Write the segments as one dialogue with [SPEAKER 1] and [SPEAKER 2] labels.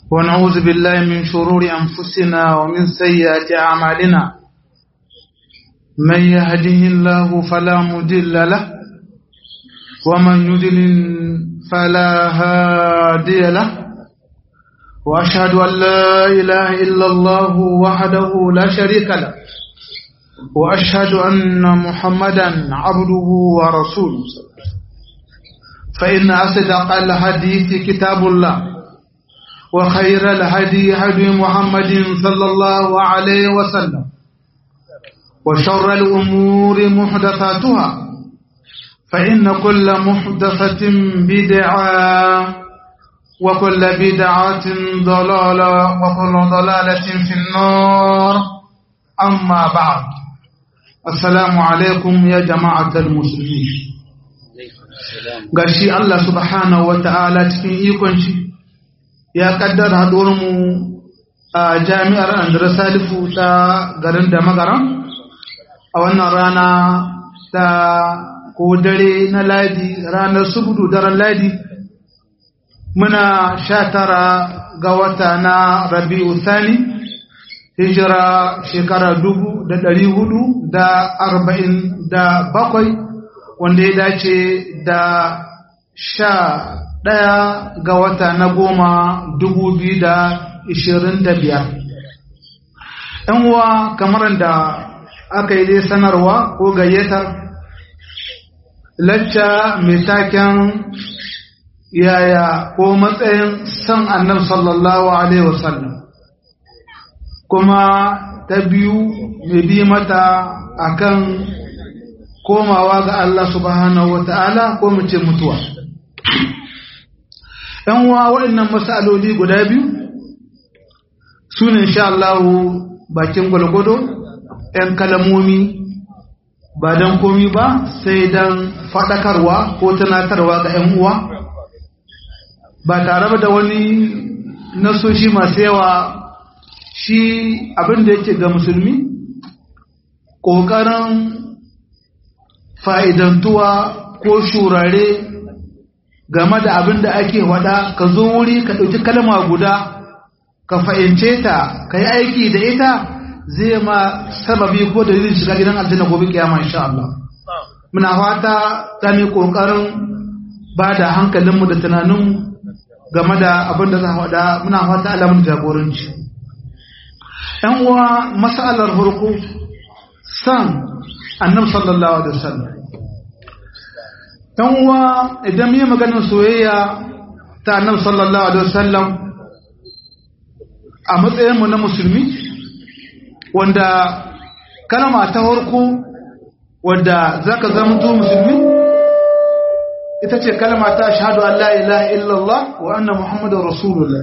[SPEAKER 1] ونعوذ بالله من شرور أنفسنا ومن سيئات أعمالنا من يهده الله فلا مضل له ومن يضلل فلا هادي له وأشهد أن لا إله إلا الله وحده لا شريك له وأشهد أن محمدا عبده ورسوله فإن أصدق الحديث كتاب الله وخير الهدي هدي محمد صلى الله عليه وسلم وشر الأمور محدثاتها فإن كل محدثة بدعة وكل بدعة ضلالة وكل ضلالة في النار أما بعد السلام عليكم يا جماعة المسلمين gashi Allah subhanahu wa ta'ala cikin ikonci ya kaddara mu a jami'ar Andra Salifu ta garin da magaran a wannan rana ta ko dare na ladi ranar subudu daren ladi muna sha tara ga wata na rabi'u thani hijira shekara dubu da ɗari hudu da arba'in da bakwai wanda ya dace da sha ɗaya ga wata na goma dubu biyu da ishirin da biyar ‘yan uwa kamar da aka yi dai sanarwa ko gayyatar lacca mai taken yaya ko matsayin san annabi sallallahu alaihi wasallam kuma ta biyu mai bi mata akan komawa ga Allah subhanahu wata'ala ko mu ce mutuwa ɗan uwa waɗannan masaloli guda biyu su ne insha Allah bakin gwalgwado ‘yan kalamomi ba don komi ba sai don faɗakarwa ko tunatarwa ga ‘yan uwa ba tare da wani nasoshi masu yawa shi abin da yake ga musulmi ƙoƙarin fa'idantuwa ko shurare game da abin da ake wada ka zo wuri ka ɗauki kalma guda ka fahimce ta ka yi aiki da ita zai ma sababi ko dalilin shiga gidan aljanna gobe kiyama insha Allah muna fata ta mai ƙoƙarin ba da hankalinmu da tunaninmu game da abin da za a wada muna fata alamun jagoranci ‘yan uwa masalar farko san annab sallallahu alaihi wasallam ‘yan uwa idan yi maganin soyayya ta annab sallallahu alaihi wasallam a matsayinmu na musulmi wanda kalma ta farko wadda za ka zama musulmi ita ce kalma ta shahadu an la ilaha illallah wa anna muhammadun rasulullah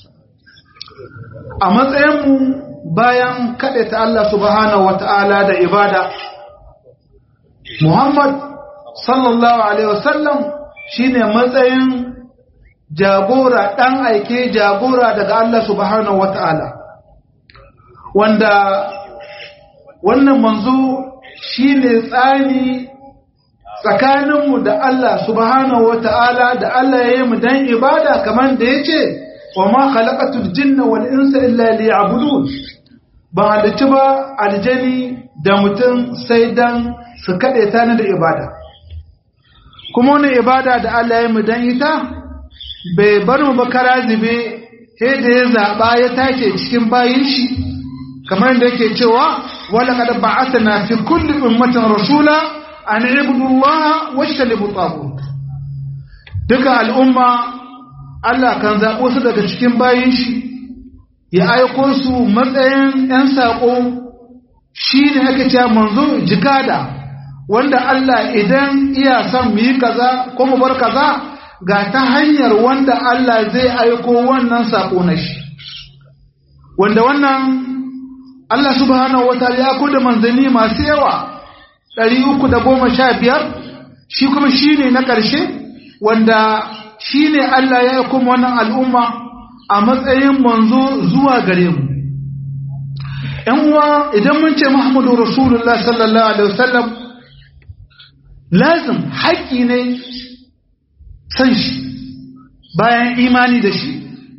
[SPEAKER 1] a matsayinmu bayan ta Allah subhanahu wata'ala da ibada muhammad sallallahu alaihi wasallam shine matsayin jagora dan aike jagora daga Allah subhanahu wata'ala wanda wannan manzo shine tsani tsakaninmu da Allah subhanahu wa ta'ala da Allah ya yi mu dan ibada kamar da ya ce, wa ma khalaqatul jinna wal insa illa liya'budun ba halicci ba aljani da mutum sai dan su kaɗe ta da ibada. Kuma wani ibada da Allah ya yi mu dan ita, bai bar mu ba kara zube, sai da ya zaɓa ya take cikin bayin shi, kamar da yake cewa, wala kada ba'athna fi kulli ummatin rasula an ibudullaha wajtanibu tagut duka al'umma Allah kan zaɓo su daga cikin bayin shi ya aiko su matsayin ‘yan saƙo shi ne aka ce manzo jikada wanda Allah idan iya son mu yi kaza ko mu bar kaza ga ta hanyar wanda Allah zai aiko wannan saƙo na shi wanda wannan Allah subhanahu wa ta'ala ya kuda manzanni masu yawa ɗari uku da goma sha biyar shi kuma shi ne na ƙarshe wanda shi ne Allah ya yi kuma wannan al'umma a matsayin manzo zuwa gare mu. ‘Yan uwa idan mun ce Muhammadu Rasulullah sallallahu Alaihi wasallam lazim haƙƙi ne san shi bayan imani da shi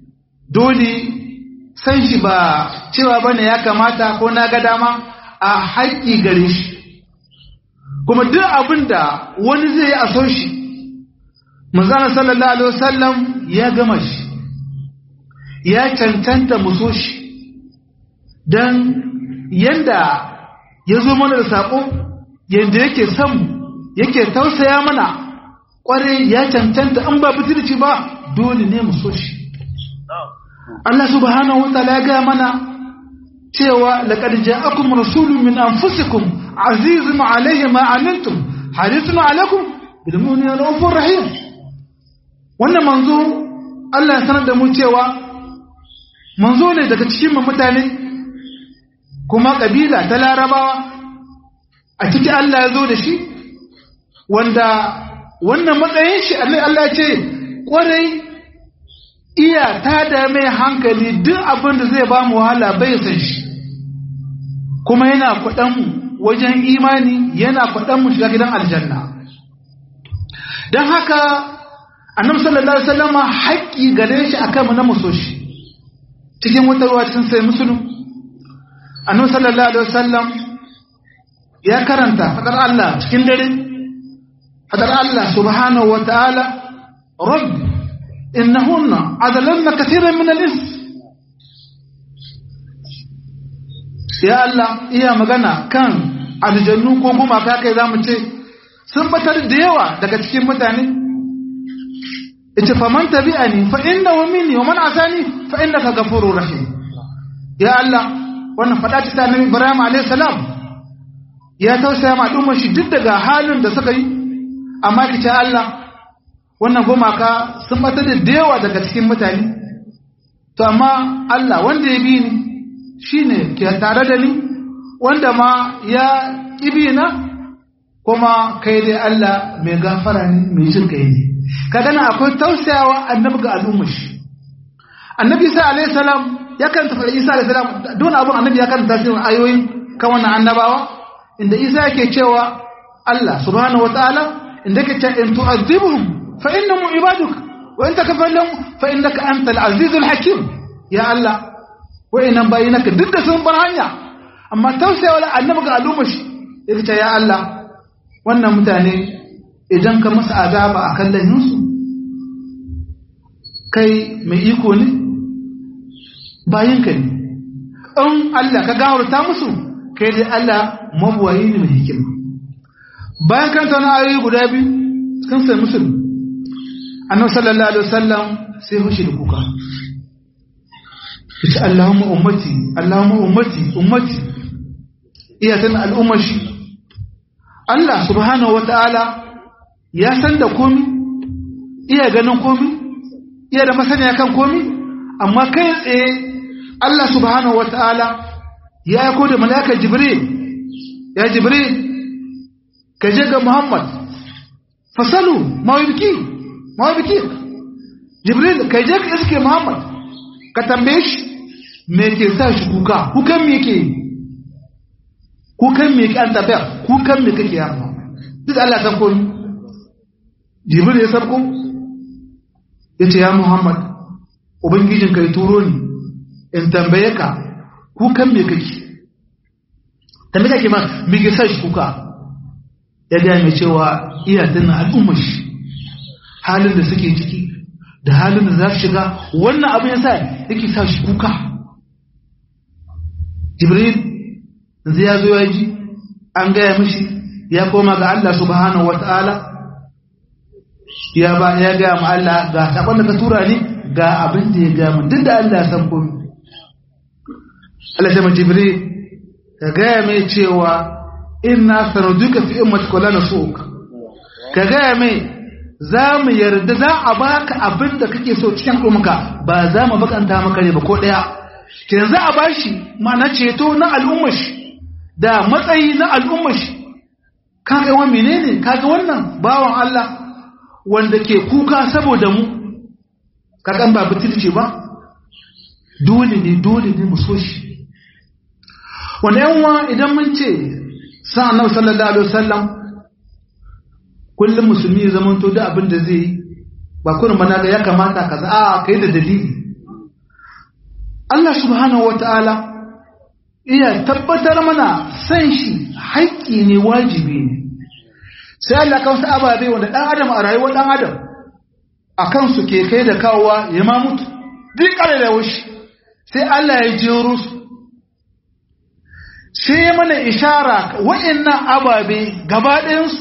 [SPEAKER 1] dole san shi ba cewa bane ya kamata ko na ga dama a haƙƙi gare shi kuma duk abin da wani zai yi a so shi manzana sallallahu alaihi wasallam ya gama shi ya cancanta mu so shi don yanda ya zo mana da saƙo yanda yake son yake tausaya mana ƙwarai ya cancanta an ba butulci ba dole ne mu so shi Allah subhanahu wa ta'ala ya ga mana cewa laqad ja'akum rasulun min anfusikum azizun alayhi ma anantum harisun alaykum bil mu'minina rahufur rahim wannan manzo Allah ya sanar da mu cewa manzo ne daga cikin mutane kuma kabila ta larabawa a ciki Allah ya zo da shi wanda wannan matsayin shi Allah ce kwarai iya ta da mai hankali duk abin da zai ba mu wahala bai san shi kuma yana kwaɗan wajen imani yana kwaɗan mu shiga gidan aljanna don haka annabi sallallahu alaihi wasallama haƙƙi gare shi akan mu na muso shi cikin wata ruwa cikin sai musulun annabi sallallahu alaihi wasallam ya karanta fadar Allah cikin dare fadar Allah subhanahu wa ta'ala rabb innahunna adalanna katiran min al-ins ya Allah iya magana kan aljannu ko kuma ka kai zamu ce sun batar da yawa daga cikin mutane ita faman tabi'ani fa innahu minni wa man asani fa innaka ghafurur rahim ya Allah wannan fada ta annabi Ibrahim alayhi salam ya tausaya ma al'ummar shi duk daga halin da suka yi amma kice Allah wannan gumaka sun bata da yawa daga cikin mutane to amma Allah wanda ya bi ni shine ke tare da ni wanda ma ya kibi na kuma kai dai Allah mai gafara ne mai jin kai ne kaga na akwai tausayawa annabi ga al'ummar shi annabi Isa alayhi salam ya karanta fara Isa alayhi salam don abun annabi ya karanta shi ayoyin kan wannan annabawa inda Isa yake cewa Allah subhanahu wataala inda yake cewa in tu'adhibuhum fa innahum ibaduk wa in takfir lahum fa innaka antal azizul hakim ya Allah wa'innan bayinaka duk da sun bar hanya amma tausayawa annabi ga al'ummar shi yake cewa ya Allah wannan mutane idan ka masa azaba a kan lahinsu kai mai iko ne bayinka ne in Allah ka gawarta musu kai dai Allah mabuwayi ne mai hikima bayan kan tauna ayoyi guda biyu sun sai musulun annabi sallallahu alaihi wasallam sai hushi da kuka yace Allahumma ummati Allahumma ummati ummati iya tana al'ummar shi Allah subhanahu wataala ya san da komi iya ganin komi iya da masaniya kan komi amma kai tsaye Allah subhanahu wataala ya aiko da mala'ikar Jibril ya Jibril ka je ga Muhammad fasalu mawibki mawibki Jibril ka je ka iske Muhammad ka tambaye shi me ke sa shi kuka kukan me ke kukan me ke an tafiya kukan me kake yarwa duk Allah san komi jibril ya sabko ya ce ya muhammad ubangijin kai turo ni in tambaye ka kukan me kake tambaye kake ma me ke sa shi kuka ya gaya mai cewa iya tana al'ummar shi halin da suke ciki da halin da za su shiga wannan abin ya sa yake sa shi kuka jibril zai ya zo ya ji an gaya mishi ya koma ga Allah subhanahu wata'ala ya ba ya ga mu Allah ga sakon da ka tura ni ga abin da ya ga mu duk da Allah ya san komai Allah ya Jibril ka ga mai cewa inna sanuduka fi ummatika la nasuka ka ga mai za mu yarda za a baka abin da kake so cikin umka ba za mu bakanta maka ne ba ko daya kenan za a bashi ma'ana ceto na al'ummar da matsayi na al'ummar kaga wa menene kaga wannan bawan Allah wanda ke kuka saboda mu kakan ba butulce ba dole ne dole ne mu so shi wanda yanwa idan mun ce sa annabi sallallahu alaihi wasallam kullum musulmi ya zama to da abin da zai yi ba kullum bana ga ya kamata kaza a kai da dalili Allah subhanahu wata'ala iya tabbatar mana san shi haƙƙi ne wajibi ne sai Allah kan wasu ababe wanda ɗan adam a rayuwar ɗan adam a kansu ke kai da kawowa ya ma mutu duk ƙare da wushi sai Allah ya jero su sai ya mana ishara wa'annan ababe gaba ɗayansu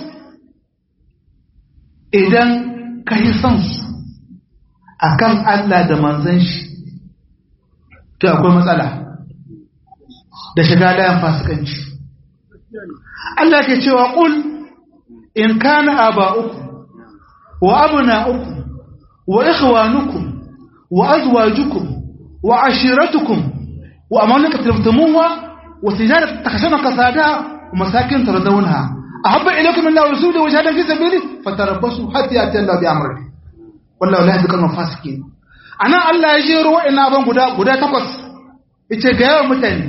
[SPEAKER 1] idan ka yi son su a kan Allah da manzan shi to akwai matsala da shiga layan fasikanci Allah ke cewa ƙul in kana aba'uku wa abna'ukum wa ikhwanukum wa azwajukum wa ashiratukum wa amalika tabtumuha wa tijaratan takhshawna kasadaha wa masakin tardawnaha ahabba ilaykum min Allah wa rasulihi wa jihadin fi sabili fatarabbasu hatta yati Allah bi amrihi wallahu la yahdi al fasiqin ana Allah ya jero wa'annan aban guda guda takwas yace ga yawan mutane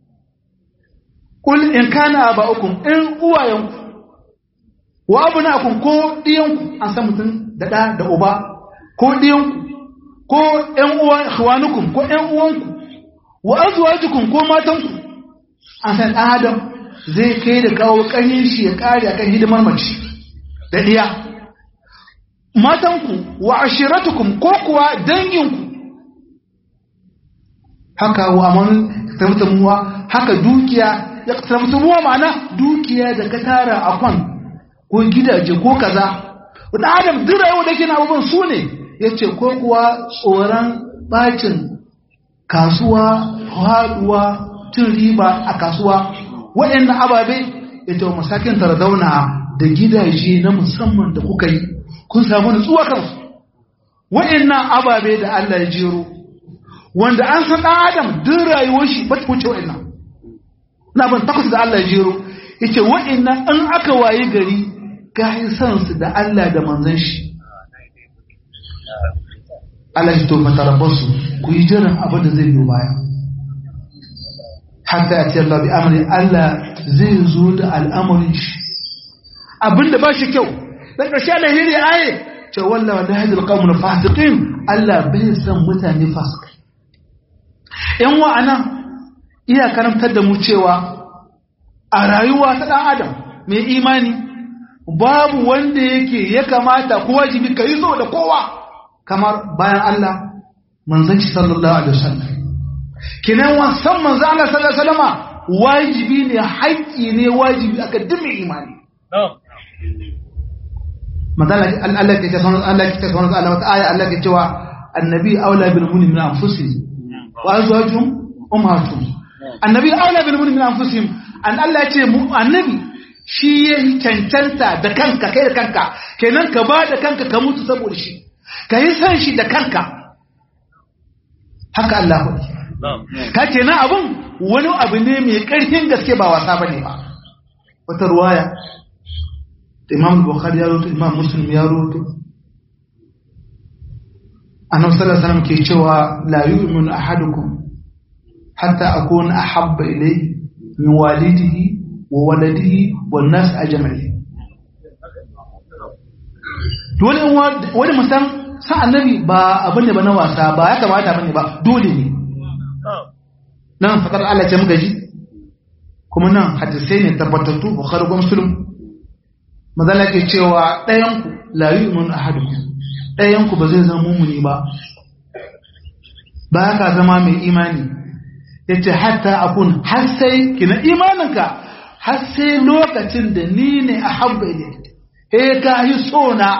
[SPEAKER 1] kul in kana aba'ukum in uwayanku wa abna'akum ko diyanku an san mutum da da da uba ko diyanku ko ƴan uwa ikhwanukum ko ƴan uwanku wa azwajukum ko matanku an san adam zai kai da kawo kanyin shi ya kare akan hidimar mace da diya matanku wa ashiratukum ko kuwa danginku haka wa aman tabtamuwa haka dukiya ya tabtamuwa ma'ana dukiya da ka tara a kwan ko gidaje ko kaza wanda adam duk rayuwa da kina abubuwan su ne yace ko kuwa tsoron bacin kasuwa haduwa cin riba a kasuwa waɗannan ababe ita wa masakin tarzauna da gidaje na musamman da kuka yi kun samu nutsuwa kansu waɗannan ababe da Allah ya jero wanda an san ɗan adam duk rayuwar shi ba ta wuce waɗannan na ban takwas da Allah ya jero yace waɗannan in aka waye gari ka yi san su da Allah da manzon shi Allah ya to matarabbasu ku yi jiran abin da zai biyo baya hatta ya ce Allah bi amri Allah zai zo da al'amarin shi abinda ba shi kyau dan ƙarshe Allah ya yi aye ce wallah wa lahadi alqawmul fasiqin Allah bai san mutane fasikai yan wa'ana iya karantar da mu cewa a rayuwa ta dan adam mai imani babu wanda yake ya kamata ko wajibi kai so da kowa kamar bayan Allah manzon shi sallallahu alaihi wasallam kinan wasan manzon Allah sallallahu alaihi wasallama wajibi ne haƙƙi ne wajibi aka dume imani مثلا الله كتبنا الله كتبنا الله آية الله كتبوا النبي أولى بالمؤمنين من أنفسهم وأزواجهم أمهاتهم النبي أولى بالمؤمنين من أنفسهم أن الله يتبع النبي shi ya cancanta da kanka kai da kanka kenan ka ba da kanka ka mutu saboda shi ka yi san shi da kanka haka Allah ku ka kenan abun wani abu ne mai ƙarfin gaske ba wasa bane ba wata ruwaya imam bukhari ya roto imam muslim ya roto annabi sallallahu alaihi wasallam ke cewa la yu'minu ahadukum hatta akuna ahabba ilayhi min walidihi wa waladihi wan nas ajma'in dole wani musan sa annabi ba abin ne ba na wasa ba ya kamata bane ba dole ne nan fakar Allah ce muka ji kuma nan hadisai ne tabbatattu bukhari ko muslim mazala ke cewa ɗayanku layu imun ahaduku ɗayanku ba zai zama mumuni ba ba ka zama mai imani ya ce hatta akun har sai kina imaninka har sai lokacin da ni ne a habba ne he ka yi sona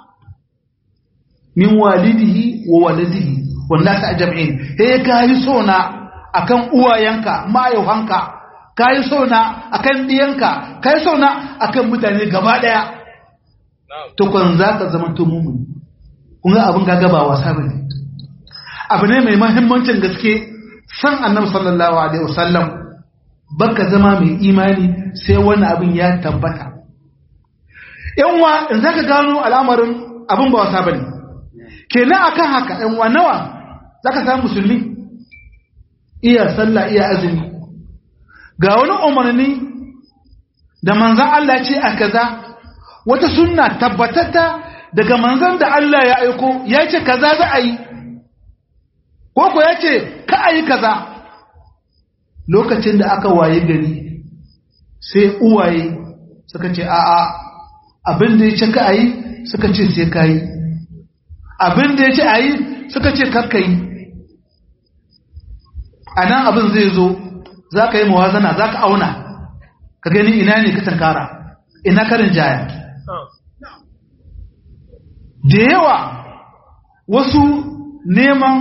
[SPEAKER 1] min walidihi wa waladihi wanda ta jam'in he ka yi sona akan uwayenka ma'ayuhanka ka yi sauna a kan ɗiyanka ka yi sauna a kan mutane gaba ɗaya tukun za ka zama tumumuni kunga abin gaga ba wasa ba ne abu ne mai mahimmancin gaske san annabi sallallahu alaihi wasallam baka zama mai imani sai wani abin ya tabbata yanwa in za ka gano al'amarin abin ba wasa ba ne kenan akan haka yanwa nawa za ka samu musulmi iya sallah iya azumi ga wani umarni da manzan Allah ce a kaza wata sunna tabbatata daga manzan da Allah ya aiko ya ce kaza za a yi ko ko ya ce ka a yi kaza lokacin da aka waye gari sai uwaye suka ce a'a abin da ya ce ka a yi suka ce sai ka yi abin da ya ce a yi suka ce kakka yi a nan abin zai zo za ka yi mawazana za ka auna ka gani ina ne ka tankara ina karin jaya da yawa wasu neman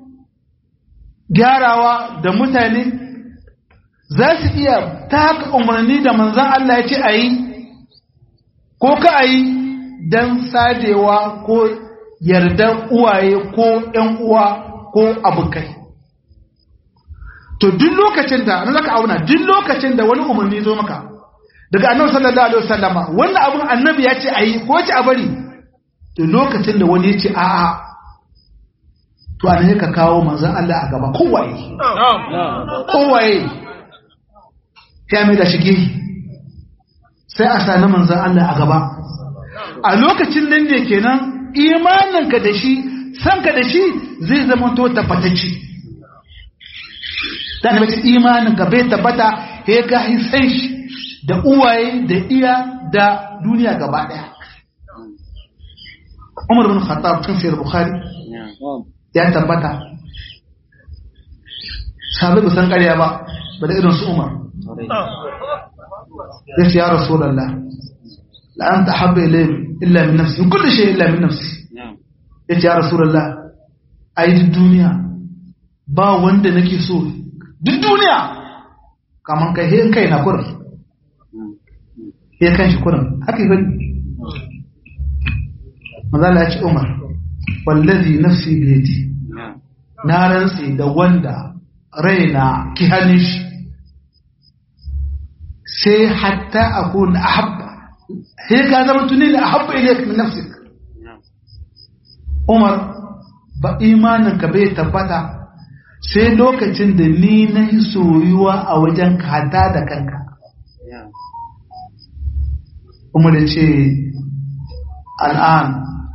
[SPEAKER 1] gyarawa da mutane za su iya taka umarni da manzan Allah ya ce a yi ko ka a yi don sadewa ko yardar uwaye ko ‘yan uwa ko abokai to duk lokacin da na zaka auna duk lokacin da wani umarni zo maka daga annabi sallallahu alaihi wasallama wannan abun annabi ya ce a yi ko ce a bari to lokacin da wani ya ce a'a to an ka kawo manzan Allah a gaba kowaye kowaye ya mai da shige sai a sani manzan Allah a gaba a lokacin nan ne kenan imaninka da shi sanka da shi zai zama to tabbatacce da na bace imaninka bai tabbata ya ga san shi da uwaye da iya da duniya gaba daya Umar bin Khattab cikin Sahih Bukhari ya tabbata sahabai ba san ƙarya ba ba da irin su Umar ya ce ya Rasulullah la anta habba ilayhi illa min nafsi kullu shay illa min nafsi ya ce ya Rasulullah ai duk duniya ba wanda nake so duk duniya kaman kai hin kai na kurin ya kan shi kurin haka yi mazala ya ce Umar wallazi nafsi biyadi na rantse da wanda raina ki hannun shi sai hatta akun ahabba sai ka zama tuni da ahabba ilayka min nafsik Umar ba imanin ka bai tabbata sai lokacin da ni na yi soyuwa a wajen kata da kanka Umar ya ce al'an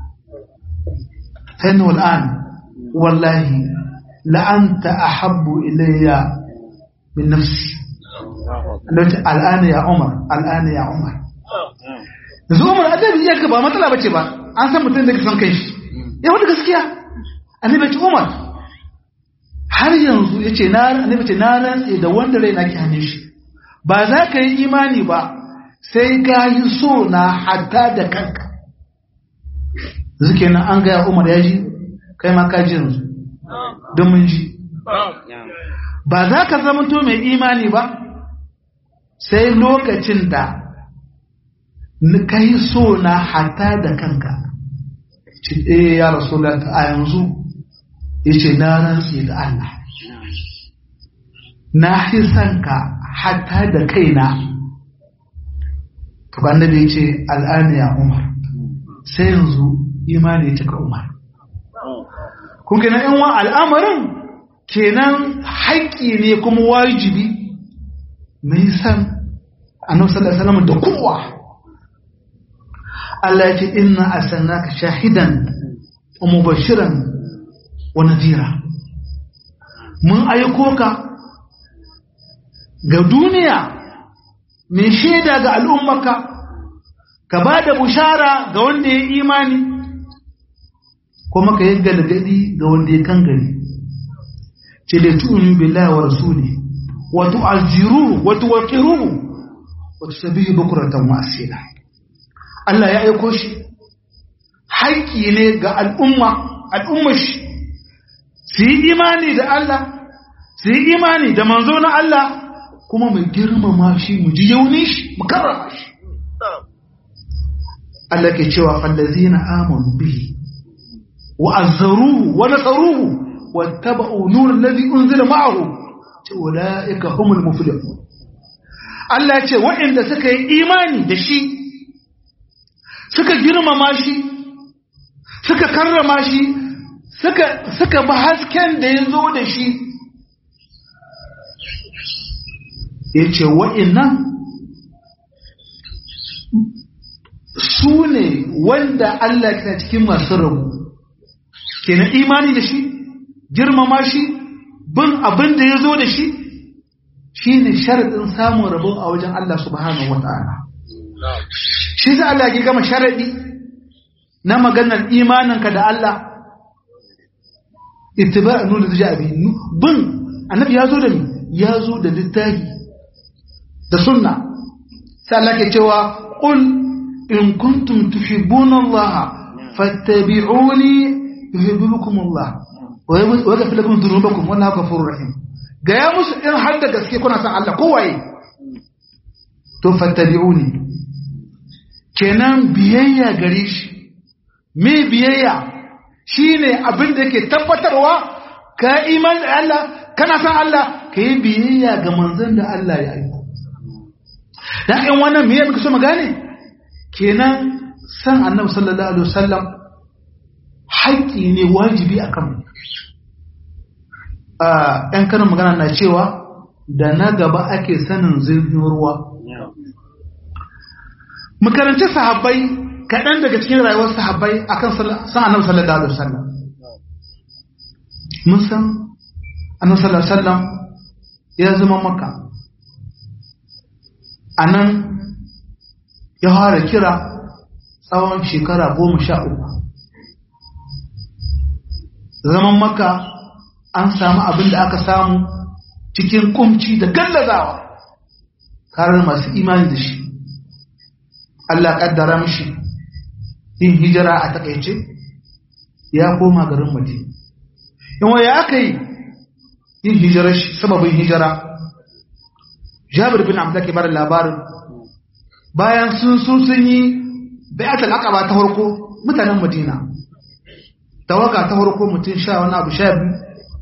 [SPEAKER 1] فإنه الآن والله لأنت أحب إلي من نفسي الآن يا عمر الآن يا عمر yanzu umar adabi ya ba matsala bace ba an san mutum da ke son kai shi ya wata gaskiya annabi ce umar har yanzu ya ce na annabi ce na rantse da wanda rai na ke hannun shi ba za ka yi imani ba sai ka yi so na hatta da kanka zuke nan an gaya umar ya ji kai ma ka ji yanzu don mun ji ba za ka zama to mai imani ba sai lokacin da ka yi so na hata da kanka ce eh ya rasu a yanzu ya ce na rantsi da Allah na fi son ka hata da kaina to annabi ya ce al'ana ya umar sai yanzu imani ya cika umar kun kenan in wa al'amarin kenan haƙƙi ne kuma wajibi mai san annabi sallallahu alaihi wasallam da kowa Allah ya ce inna arsalnaka shahidan wa mubashiran wa nadhira mun aiko ka ga duniya mai shaida ga al'ummaka ka ba da bushara ga wanda ya imani kuma ka yi galgadi ga wanda ya kan gari ce da tu'minu billahi wa rasuli wa tu'azziruhu wa tuwaqqiruhu wa tusabbihu bukratan wa asila Allah ya aiko shi haƙƙi ne ga al'umma al'ummar shi su yi imani da Allah su yi imani da manzo na Allah kuma mu girmama shi mu ji yauni shi mu karrama shi Allah ke cewa fallazina amanu bihi وعزروه ونصروه واتبعوا نور الذي أنزل معه أولئك هم المفلحون Allah ce waɗanda suka yi imani da shi suka girmama shi suka karrama shi suka ba hasken da ya zo da shi ya ce waɗannan su ne wanda Allah ke cikin masu rabu kenan imani da shi girmama shi bin abin da ya zo da shi shi ne sharaɗin samun rabon a wajen Allah subhanahu wa ta'ala shi za Allah ya gama sharaɗi na maganar imaninka da Allah ittiba nuna da jabi bin annabi ya zo da ni ya zo da littafi da sunna sai Allah ke cewa qul in kuntum tuhibbuna Allah fattabi'uni yuhibbukum Allah wa yaghfir lakum dhunubakum wallahu ghafurur rahim ga ya musu in har da gaske kuna san Allah kowaye to fattabi'uni kenan biyayya gare shi me biyayya shine abin da yake tabbatarwa ka iman da Allah kana san Allah ka yi biyayya ga manzon da Allah ya aiko dan in wannan me muka so mu gane kenan san annabi sallallahu alaihi wasallam haƙƙi ne wajibi akan mu ‘yan karin magana na cewa da na gaba ake sanin zirgin ruwa. Makaranci sahabbai kaɗan daga cikin rayuwar sahabbai a kan san annabi sallallahu alaihi wasallam. Mun san annabi sallallahu alaihi wasallam ya zama maka. A nan ya fara kira tsawon shekara goma sha uku. Zaman maka an samu abin da aka samu cikin kumci da gallazawa karar masu imani da shi Allah kaddara mishi yin hijira a takaice ya koma garin madina yawa ya aka yi yin hijira shi sababin hijira jabir bin abdullahi ke bada labarin bayan sun so sun yi bayatul aqaba ta farko mutanen madina tawaga ta farko mutum sha wani abu sha biyu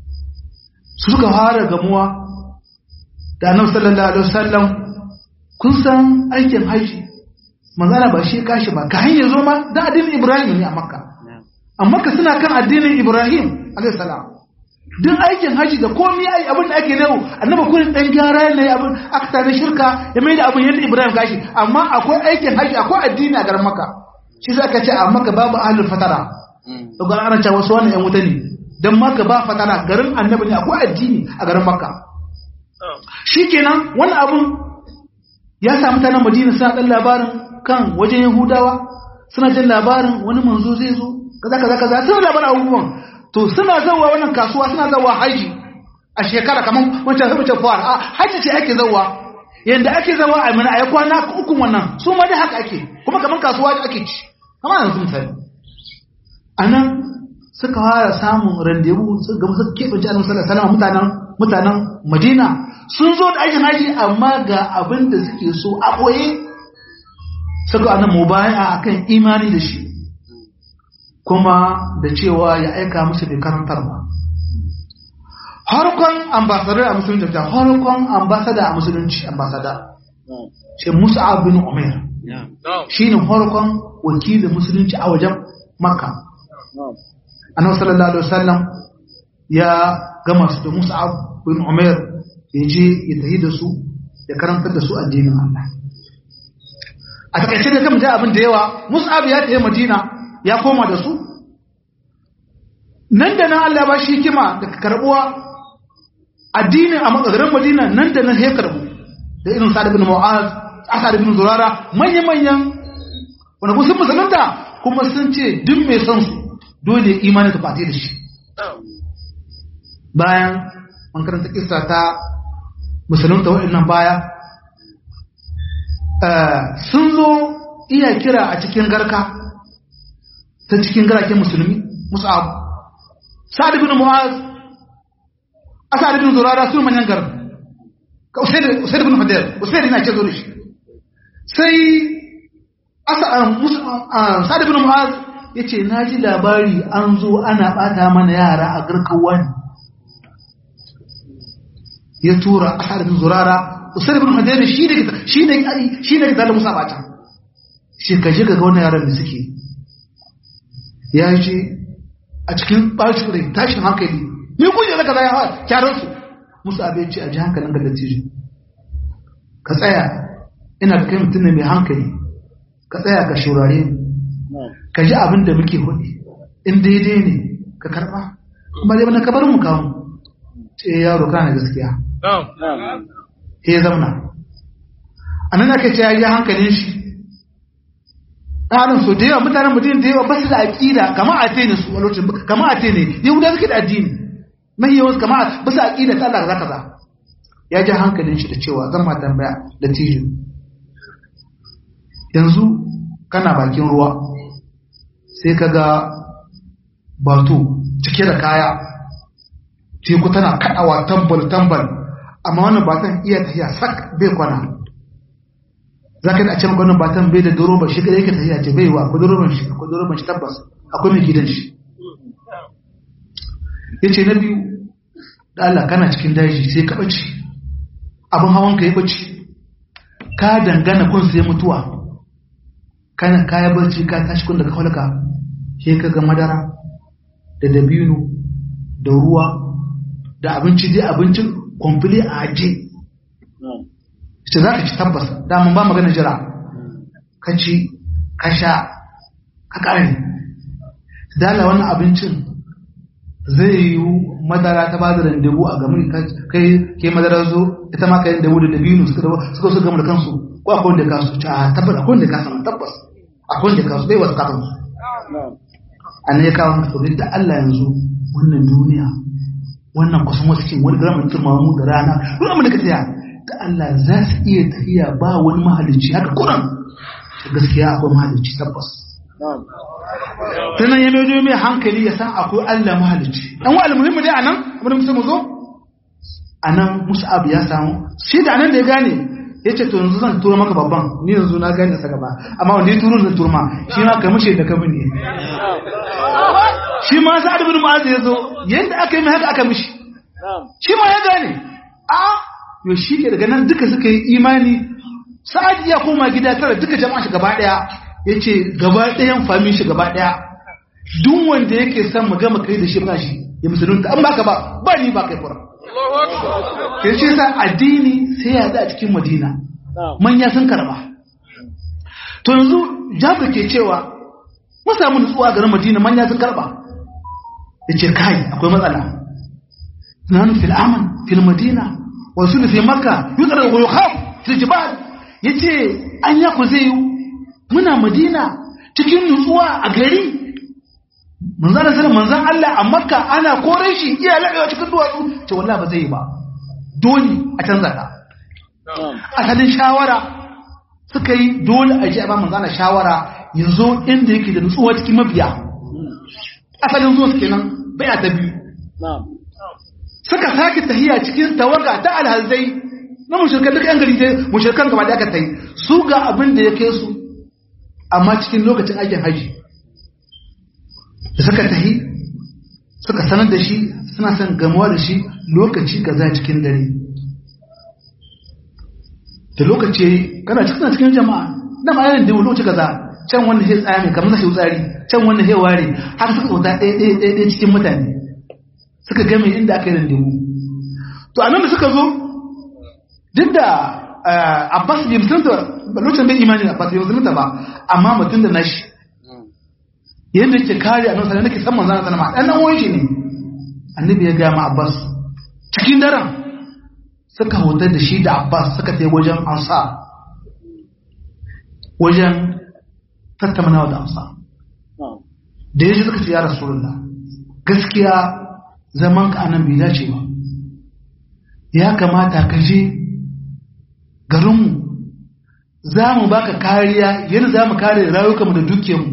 [SPEAKER 1] su suka fara gamuwa da annabi sallallahu alaihi wasallam kun san aikin haji manzana ba shi kashi ba ka hanyar zo ma da addinin Ibrahim ne a Makka amma ka suna kan addinin Ibrahim alaihi salam duk aikin haji da komai ai abin da ake nawo annabi kullun dan gyara ne abin aka tare shirka ya mai da abin yadda Ibrahim gashi amma akwai aikin haji akwai addini a garin Makka shi zaka ce a Makka babu ahlul fatara to ga ana cewa wasu wannan yan wuta ne don maka ba fatana garin annabi ne akwai addini a garin makka shi kenan wani abun ya samu ta nan madina suna ɗan labarin kan wajen yahudawa suna jin labarin wani manzo zai zo kaza kaza kaza suna labarin abubuwan to suna zawa wannan kasuwa suna zawa haji a shekara kamar wancan sabacin fawar a haji ce ake zawa yadda ake zawa a mana a yi kwana ukun wannan su ma dai haka ake kuma kamar kasuwa ake ci kamar yanzu misali a nan suka fara samun randewu suka gama suka keɓance annabi sallallahu alaihi mutanen mutanen Madina sun zo da aikin haji amma ga abin da suke so a boye suka annan mubaya akan imani da shi kuma da cewa ya aika musu da karantar ba harkon ambasadar a musulunci da harkon ambasada a musulunci ambasada ce Musa bin Umair shine harkon wakilin musulunci a wajen Makka annabi sallallahu alaihi wasallam ya gama su da Mus'ab bin Umair ya je ya tafi da su ya karantar da su addinin Allah a takaice da kan abin da yawa Mus'ab ya tafi Madina ya koma da su nan da nan Allah ba shi hikima da karbuwa addinin a garin Madina nan da nan ya karbu da irin Sa'ad bin Mu'az Asad bin Zurara manya-manyan wanda sun musulunta kuma sun ce duk mai son su dole imanin ta fate da shi bayan an karanta kisa ta musulunta waɗannan baya sun zo iya kira a cikin garka ta cikin garaken musulmi musa'ab sa'ad bin mu'az asad bin zurara su manyan gar ka usaid bin hudayr usaid yana ce zo da shi sai sa'ad bin mu'az ya ce na ji labari an zo ana ɓata mana yara a garkan wani ya tura a sa'adun zurara usar bin hajjari shi ne shi ne shi ne da musa bata shi ka je ga wannan yaran da suke ya ce a cikin ɓacin rai tashin hankali ni kuje zaka zai hawa kyaran su musu abin ce a ji hankalin ga dattijo ka tsaya ina da kai mutum ne mai hankali ka tsaya ka shurare ni ka ji abin da muke hudu in daidai ne ka karba ba dai bana kabarin mu kawo ce yaro kana gaskiya ya zauna a nan ake ce ya yi hankalin shi ɗanin so da yawa mutanen mutum da yawa ba su da aƙida kama a tene su a lokacin kama a tene yahuda suke da addini mai yawan kama ba su aƙida ta Allah za za ya ji hankalin shi da cewa zan ma tambaya da tijo yanzu kana bakin ruwa sai ka ga bato cike da kaya teku tana kaɗawa tambal tambal amma wannan batan iya tafiya sak bai kwana za ka a can gwanin batan bai da doroban shi kada yake tafiya ce bai wa akwai doroban shi akwai doroban shi tabbas akwai mai gidan shi ya ce na biyu da Allah kana cikin daji sai ka ɓace abin hawan ka ya ɓace ka dangana kun sai mutuwa kana kaya barci ka tashi kun daga kwalka sai ka ga madara da dabino da ruwa da abinci dai abincin kwamfili a aje ita za ka ci tabbas damun ba magana jira ka ci ka sha ka ƙare dala wannan abincin zai yi madara ta bada randebu a gami kai ke madara zo ita ma kayan dabu da dabino suka suka su gama da kansu ko akwai wanda ka su ta tabbas akwai wanda ka samu tabbas akwai wanda ka su bai wasu kafin su a ne ya kawo mata da Allah yanzu wannan duniya wannan kusan wasu cin wani garamin turmamu da rana duk abin da ka tsaya da Allah za su iya tafiya ba wani mahalicci haka kuran gaskiya akwai mahalicci tabbas sannan ya mai mai hankali ya san akwai Allah mahalicci dan wa almuhimmi dai anan abin da mu zo anan Mus'ab ya samu shi da anan da ya gane yace to yanzu zan tura maka babban ni yanzu na gane sa gaba amma wanda ya turo zan turma shi ma kai mushe da kamin ne shi ma sa'ad ibn mu'adh ya zo yanda aka yi mai haka aka mishi shi ma ya gane a yo shi ke daga nan duka suka yi imani sa'ad ya koma gida tara duka jama'a shi gaba daya yace gaba dayan famin shi gaba daya duk wanda yake son mu gama kai da shi ba shi ya musulunta an baka ba ba ni ba kai fura ya ce sa addini sai ya a cikin madina manya sun karba to yanzu jabir ke cewa mun samu nutsuwa garin madina manya sun karba ya ce kai akwai matsala nanu fil aman fil madina wa sulu fi makka yudra wa yukhaf fil jibal yace an ya ku zai muna madina cikin nutsuwa a gari manzan Allah manzan Allah a makka ana kore shi iya laɓewa cikin duwatsu ce wallahi ba zai yi ba dole a canza ta asalin shawara suka yi dole a ji a ba manzan shawara ya zo inda yake da nutsuwa cikin mabiya asalin zuwa su kenan baya ta biyu suka sake tahiya cikin tawaga ta alhazai na mushirkan duk yan gari sai mushirkan gaba da aka ta yi su ga abin da ya kai su amma cikin lokacin aikin haji da suka tahi suka sanar da shi suna son gamuwa da shi lokaci kaza cikin dare da lokaci kana cikin cikin jama'a na bayanin da lokaci kaza can wanda ya tsaya mai kamar na tsari can wanda ya ware har suka wuta ɗaya ɗaya ɗaya ɗaya cikin mutane suka game inda aka yi randewu to a nan da suka zo duk da abbas bai musulunta lokacin bai imanin abbas bai musulunta ba amma mutum da nashi yadda yake kare a nan nake san manzana sanama ɗan nan wani shi ne annabi ya gaya ma abbas cikin daren suka hotar da shi da abbas suka ta wajen ansa wajen tattaunawa da amsa da ya ji suka ce ya rasulullah gaskiya zaman ka anan bai dace ba ya kamata ka je garinmu za mu baka kariya yadda za mu kare rayukanmu da dukiyarmu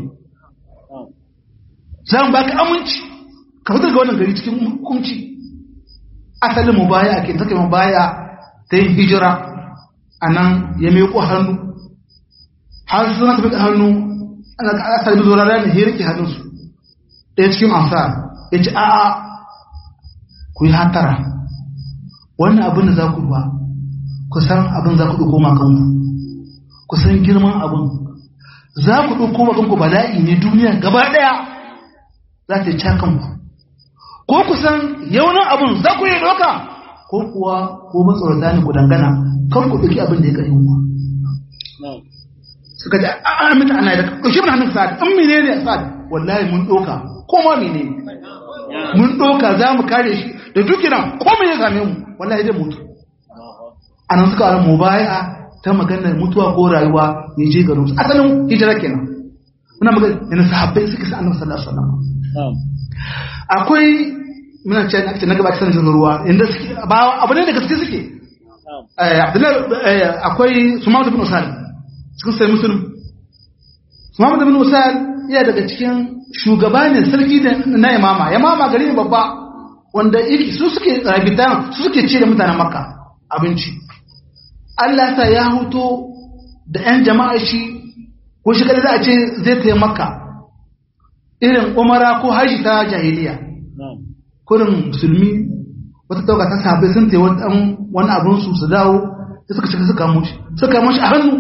[SPEAKER 1] za mu baka aminci ka fitar ga wannan gari cikin hukunci asalin mu baya ake take mu baya ta yin hijira a nan ya meko hannu har suna tafi hannu ana ka asali da zuwa ranar ya rike hannunsu ɗaya cikin amsa ya ce a'a ku yi hantara wannan abin da za ku ba ku san abin za ku ɗauko makanku ku san girman abin za ku ɗauko makanku bala'i ne duniya gaba ɗaya za ta ci kanku ko ku san yaunin abin za ku yi ɗauka ko kuwa ko matsorata ne ku dangana kan ku ɗauki abin da ya ƙarfi ku suka ce a aminta ana da ƙashi mun hannun sa'ad in mene ne sa'ad wallahi mun ɗauka ko ma mene ne mun ɗauka za mu kare shi da duk nan komai ya same mu wallahi zai mutu a nan suka wani mubaya ta maganar mutuwa ko rayuwa ya je garin su asalin hijira kenan muna magana yana sahabbai suka sa annabi sallallahu alaihi wasallam akwai muna ce na na gaba sanin ruwa inda suke ba abu ne da gaske suke eh abdullahi akwai sumama bin usal cikin sai muslim sumama bin usal iya daga cikin shugaba ne sarki na imama imama gari ne babba wanda su suke rabitan su suke ce da mutanen makka abinci Allah ta ya huto da 'yan jama'a shi ko shi kada za a ce zai taya makka irin umara ko haji ta jahiliya kurin musulmi wata tauka ta sabai sun taya wani abin su su dawo da suka shiga suka mushi suka mushi a hannu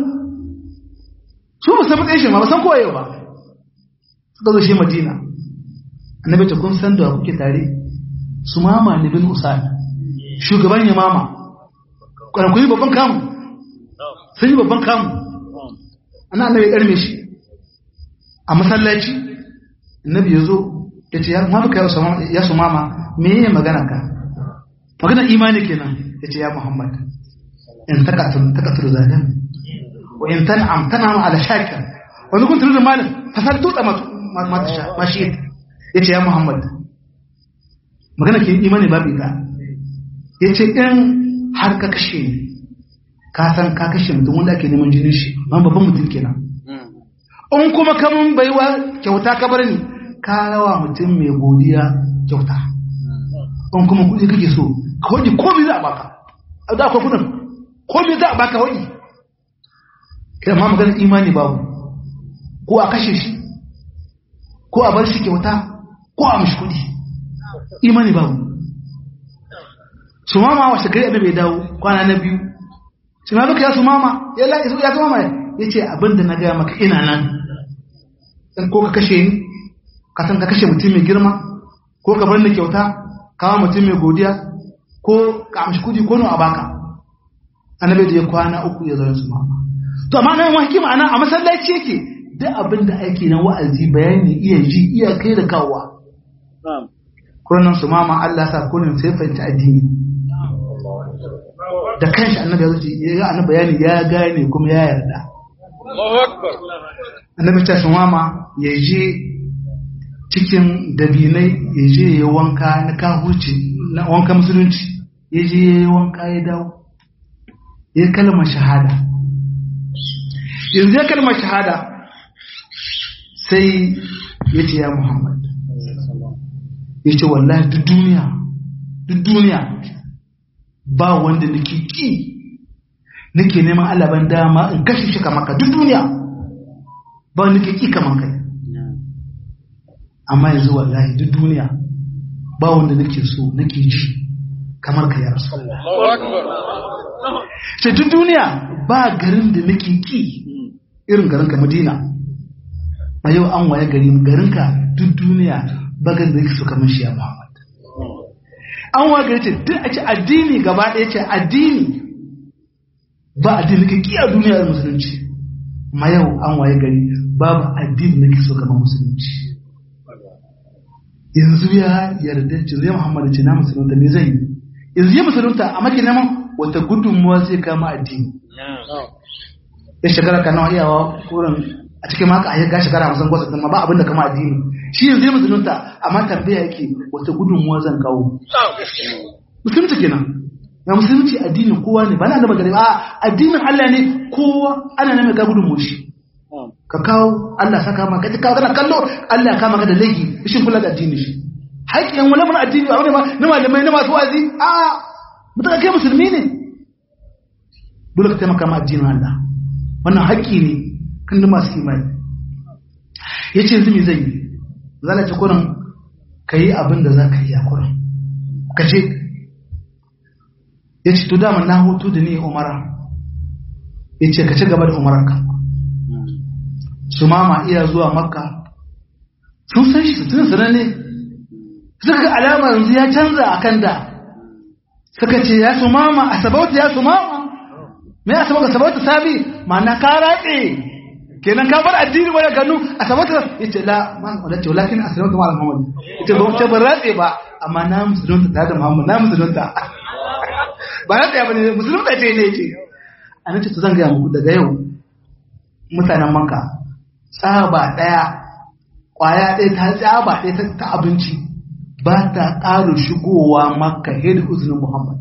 [SPEAKER 1] su ba san matsayin shi ma ba san kowaye ba suka zo shi madina annabi ta kun san da kuke tare su mama ne bin usad shugaban ya mama kwanan kun yi babban kamu sun yi babban kamu ana annabi ya karme shi a masallaci annabi ya zo ya ce ya mama ka ya su mama me yi magana ka magana imani kenan ya ce ya muhammad in takatur takatur zalim wa in tan'am tan'am ala shakir wa in kuntu rizqan malin fasal tuta ma tasha ma shi ya ce ya muhammad magana ke imani babu ita ya ce in har ka kashe ni ka san ka kashe mutum wanda ake neman jinin shi man babban mutum kenan in kuma kamun baiwa kyauta ka bar ni ka rawa mutum mai godiya kyauta in kuma kuɗi kake so ka waje komai za a baka a da akwai kudin komai za a baka waje kai ma maganar imani babu ko a kashe shi ko a bar shi kyauta ko a mishi kuɗi imani babu su mama washe gari annabi ya dawo kwana na biyu su ma baka ya su mama ya la ya su mama ya ce abinda na gaya maka ina nan in ko ka kashe ni ka san ka kashe mutum mai girma ko ka bar ni kyauta kawo mutum mai godiya ko ka amshi kudi ko a baka annabi da ya kwana uku ya zo su mama to amma nan wani hikima ana a masallaci yake duk abin da ake na wa'azi bayani iya ji iya kai da kawowa kurnan su mama Allah sa kunin sai fahimci addini da kanshi annabi ya zuci ya ga annabi bayani ya gane kuma ya yarda annabi ta mama ya je cikin dabinai ya je ya wanka na kahuci na wanka musulunci ya je ya wanka ya dawo ya kalmar shahada yanzu ya kalmar shahada sai ya ce ya muhammad ya ce wallahi duk duniya duk duniya ba wanda nake ki nake neman alaban dama in kashe shi kamar ka duk duniya ba wanda nake ki kamar kai amma yanzu wallahi duk duniya ba wanda nake so nake ji kamar ka ya rasu sai duk duniya ba garin da nake ki irin garin ka madina a yau an waye gari garin ka duk duniya ba garin da yake so kamar shi ya muhammad an waye gari ce duk a ce addini gaba ɗaya ce addini ba addini ka ki a duniya da musulunci ma yau an waye gari babu addini da ke so kamar musulunci yanzu ya yarda ce zai muhammad ce na musulunta me zai yi yanzu ya musulunta a maki neman wata gudunmuwa zai kama addini ya shekara ka nawa iyawa kurin a cikin maka a ga shekara hamsin gwasa ma ba abin da kama addini shi yanzu ya musulunta amma tambaya yake wata gudunmuwa zan kawo musulunci kenan ya musulunci addinin kowa ne ba na da magana a addinin Allah ne kowa ana nan ga gudunmuwa shi ka kawo Allah saka maka ka kawo kana kallo Allah kama ka da laifi shin kula da addini shi haƙƙin wani mun addini ba wani ma na malamai na masu wazi a mutum kai musulmi ne dole ka taimaka ma addinin Allah wannan haƙƙi ne kan da masu imani ya ce yanzu me zai yi zala ce kurin ka yi abin da za ka yi a kurin ka ce ya ce to dama na hutu da ni umara ya ce ka ci gaba da umaranka su mama iya zuwa makka sun san shi tun sanar ne suka ga alama yanzu ya canza a kan da suka ce ya su mama a sabauta ya su mama me ya sabauta sabauta sabi ma'ana ka ratse kenan ka bar addini wani ganu a sabata ya ce la man wadda ce walakin a sanarwa kamar muhammadu ya ce ba ce ban ratse ba amma na musulunta tare da muhammadu na musulunta ba ratse ba ne musulunta ce ne ce a nan ce to zan gaya muku daga yau mutanen manka tsaba ɗaya ƙwaya ɗaya ta tsaba ɗaya ta abinci ba ta ƙara shigowa makka da izinin muhammad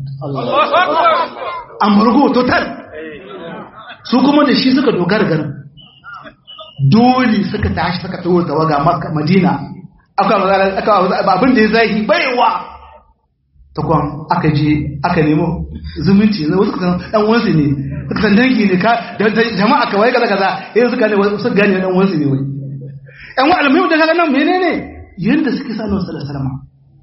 [SPEAKER 1] amurgo total su kuma da shi suka dogara garin dole suka tashi suka tawo tawaga makka madina aka abin da ya zahi baiwa ta kwan aka je aka nemo zumunci na wasu kasan dan wansu ne suka san dangi ne ka da jama'a ka wai kaza kaza yanzu suka ne wasu gane dan wansu ne wai yan wa almuhim da kaga nan menene yanda suke sa annabi sallallahu alaihi wasallam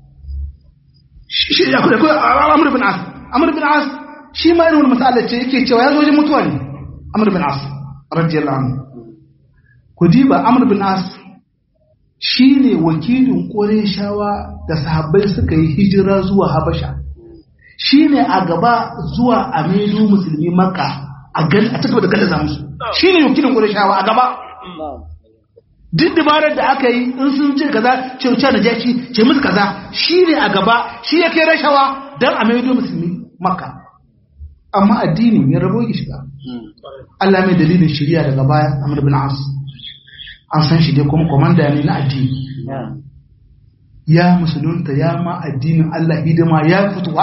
[SPEAKER 1] shi ya kuma amr bin as amr bin as shi ma irin mas'alar ce yake cewa ya zo wajen mutuwa ne amr bin as radiyallahu anhu ku diba amr bin as shi ne wakilin ƙoreshawa da sahabbai suka yi hijira zuwa habasha shi ne a gaba zuwa a maido musulmi maka a cikin da gallaza musu shi ne wakilin ƙoreshawa a gaba duk dabarar da aka yi in sun ce kaza ce wuce da jaki ce musu kaza shi ne a gaba shi ya kai rashawa don a maido musulmi maka amma addinin ya rabo ya shiga Allah mai dalilin shirya daga baya Amr bin As an san shi dai kuma komanda ne na addini ya musulunta ya ma addinin Allah hidima ya fituwa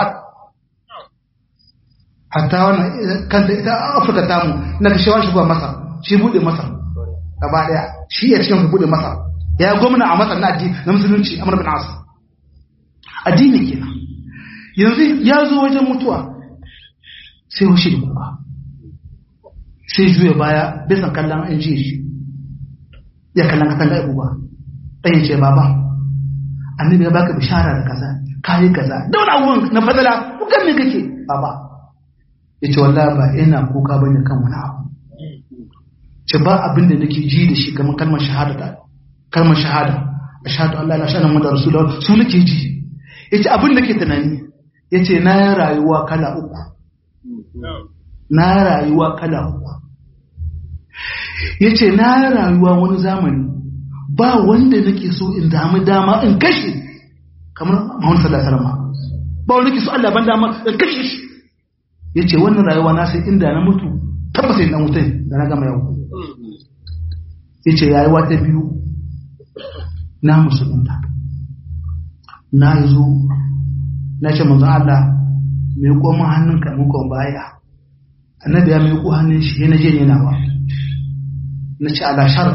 [SPEAKER 1] hatta wannan kanta ita Afirka tamu na kashewa shi ba masa shi bude masa gaba daya shi ya cikin bude masa ya gwamna a masa na addini na musulunci Amr bin As addini kenan yanzu ya zo wajen mutuwa sai washe da kuka sai juya baya bisa kallon an ji shi ya kallon katanga ya uba ɗaya ce baba annabi ya baka bishara da kaza kayi kaza da wani abubuwan na fadala kukan me kake baba ya ce wallahi ba ina kuka bane kan wani abu ce ba abin da nake ji da shi kamar kalmar shahada ta kalmar shahada ashhadu an la ilaha illallah muhammadur rasulullah su nake ji yace abin da ke tunani yace na yi rayuwa kala uku na rayuwa kala uku ya ce na rayuwa wani zamani ba wanda nake so in damu dama in kashe kamar mahun sallasarama ba wanda nake so Allah ban dama in kashe shi ya ce wannan rayuwa na sai inda na mutu tabbas yin dan mutum da na gama yau ya ce rayuwa ta biyu na musulunta na zo na ce manzon Allah mai koma hannunka mun kwan baya annabi ya mai ko hannun shi yana je yana ba na ce ala shar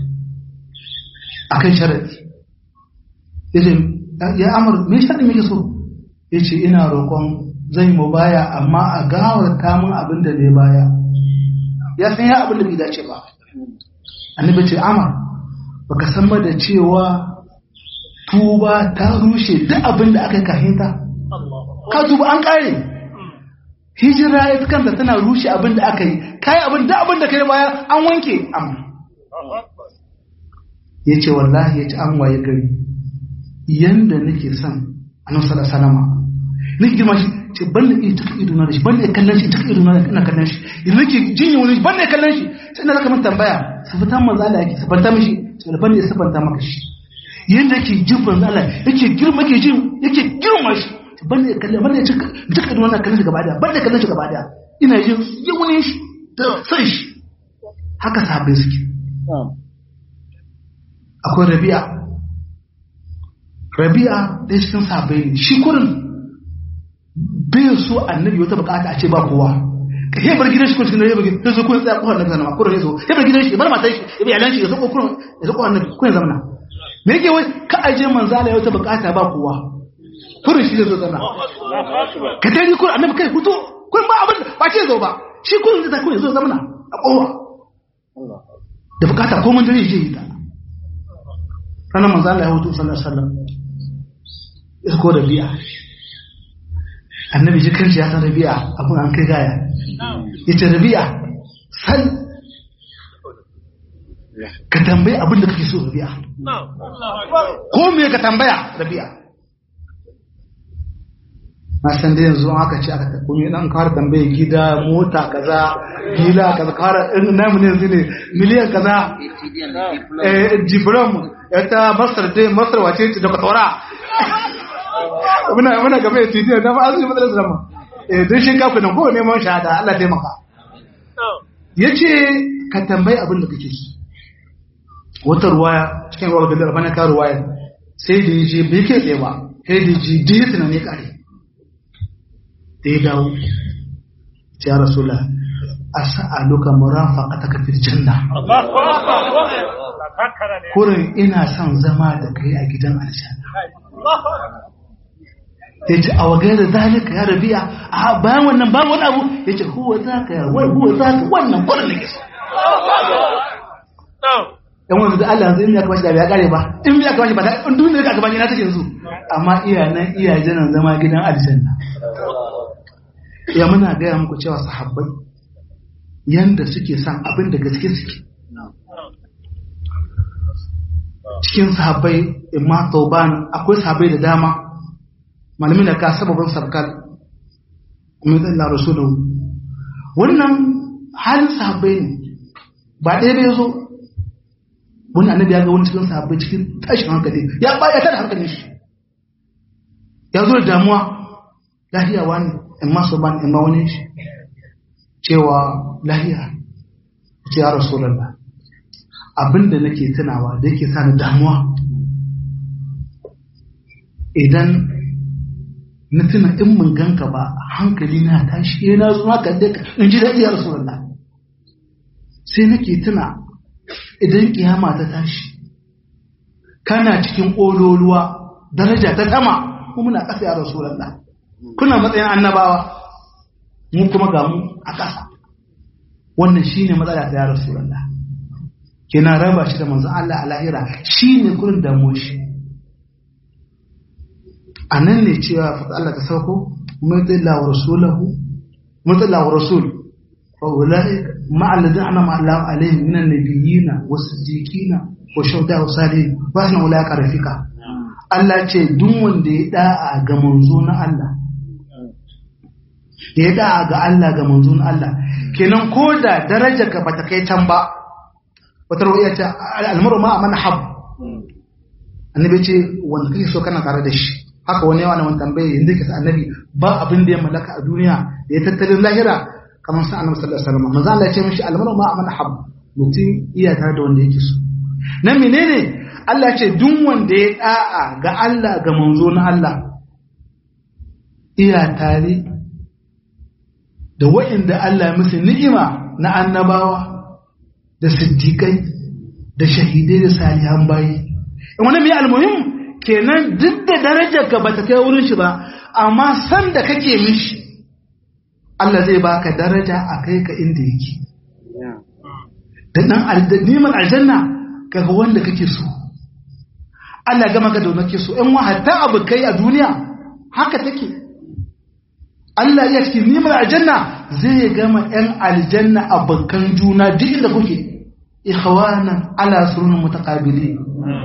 [SPEAKER 1] a kan sharadi ya ce ya amur me sharadi muke so ya ce ina roƙon zai mu baya amma a gawar kamun abin da ne baya ya san ya abin da bai dace ba annabi ce amur baka san ba da cewa tuba ta rushe duk abin da aka yi kahinta ka tuba an kare hijira ita kanta tana rushe abin da aka yi kayi abin da abin da kai baya an wanke amma ya ce wallahi ya ci an waye gari yanda nake son annabi sallallahu alaihi wasallam nake girma shi ce ban da ita ka idona da shi ban da kallon shi ita ka idona ina kallon shi idan nake jinya wani ban da kallon shi sai na zaka mun tambaya sifatan manzo Allah yake sifanta mishi sai ban da sifanta maka shi yanda yake jin manzo Allah yake girma yake jin yake girma shi ban da kallon ban da cika duka idona na kallon shi gaba daya ban da kallon shi gaba daya ina jin yawunin shi da san shi haka sahabbai suke akwai rabi'a rabi'a ɗaya cikin sahabbai ne shi kurin bai so annabi wata bukata a ce ba kowa ka he bar gidan shi kun cikin ya bar gidan shi kun tsaya kohar nabi zanama kurin ya zo ya bar gidan shi bar matan shi ya bar yalan shi ya zo kurin ya zo kohar nabi kun zamana me yake wai ka aje manzala ya wata bukata ba kowa kurin shi zai zo zama ka tari kurin annabi kai hutu kurin ba abin ba ce zo ba shi kurin zai kurin zo zamana a kowa da bukata ko mun dare je yi ta ranar manzala ya hutu sallallahu alaihi wasallam ya ko rabi'a annabi ji kanshi ya san rabi'a abin an kai gaya ya ce rabi'a san ka tambayi abin da kake so rabi'a ko me ka tambaya rabi'a na san da yanzu an aka ce aka kuma dan kawar tambaye gida mota kaza gila kaza kawar in namu ne yanzu ne miliyan kaza eh diplom ta masar dai masar wace ce da kwatora muna muna gaba ya tidi da ba azumi madrasa zama eh dan shi kafu nan ko neman shahada Allah taimaka yace ka tambayi abin da kake so wata ruwaya cikin ruwa ga bana ka ruwaya sai da yaje bai ke tsaye ba sai da ji dai tunani kare da ya dawo ya rasula as'aluka murafaqataka fil janna kurin ina son zama da kai a gidan aljanna ya ce a wagai da zalika ya rabiya a bayan wannan ba wani abu ya ce huwa za ka yawai huwa za ka wannan kwanan da ke so yan wani da Allah yanzu in ya kama shi da ya kare ba in ya kama shi ba da in duniya ka gaba na take yanzu amma iya nan iya janan zama gidan aljanna ya muna gaya muku cewa sahabbai yanda suke son abin da gaske suke cikin sahabbai imma tauban akwai sahabbai da dama malamin da ka sababin sabkar umarnin Allah rasuluhu wannan halin sahabbai ne ba ɗaya bai zo wani annabi ya ga wani cikin sahabbai cikin tashin hankali ya baya ta da hankalin shi ya zo da damuwa lahiya wani in masu ban in ma wani shi cewa lahiya ce ya rasulallah abinda nake tunawa da yake sa ni damuwa idan na tuna in mun ganka ba hankali na tashi yana zuwa ka da in ji daɗi ya rasulallah sai nake tuna idan kiyama ta tashi kana cikin ƙololuwa daraja ta tama kuma muna ƙasa ya rasulallah kuna matsayin annabawa mu kuma ga mu a ƙasa wannan shine matsala ta ya rasulallah kina raba shi da manzon Allah a lahira shine kurin damuwar shi a nan ne cewa fata Allah ta sauko mutilla wa rasulahu mutilla wa rasul fa ulai ma alladhi anama Allah alaihim min an-nabiyina was-siddiqina wa shuhada wa salihin wa hasna ulai ka rafika Allah ce duk wanda ya da'a ga manzo na Allah ya da'a ga Allah ga manzo na Allah kenan ko da darajar ka bata kai can ba wata ruwaya ce al-maru ma man hab annabi ce wanda kake so kana tare da shi haka wani yawa na wani tambaye yanzu ka sa annabi ba abin da ya mallaka a duniya da ya tattalin lahira kamar sa annabi sallallahu alaihi wasallam manzo Allah ya ce mishi almaru ma amana hab mutum iya tare da wanda yake so na menene Allah ya ce duk wanda ya da'a ga Allah ga manzo na Allah iya tare da wa'inda Allah ya musu ni'ima na annabawa da siddiqai da shahidai da salihan bayi wani mai almuhim kenan duk da darajar ka bata kai wurin shi ba amma san da kake mishi Allah zai baka daraja a kai ka inda yake da dan neman aljanna kaga wanda kake so Allah gama ga da kake so in wa hatta abu kai a duniya haka take Allah ya cikin neman aljanna zai gama yan aljanna abokan juna duk inda kuke ikhwanan ala surun mutaqabilin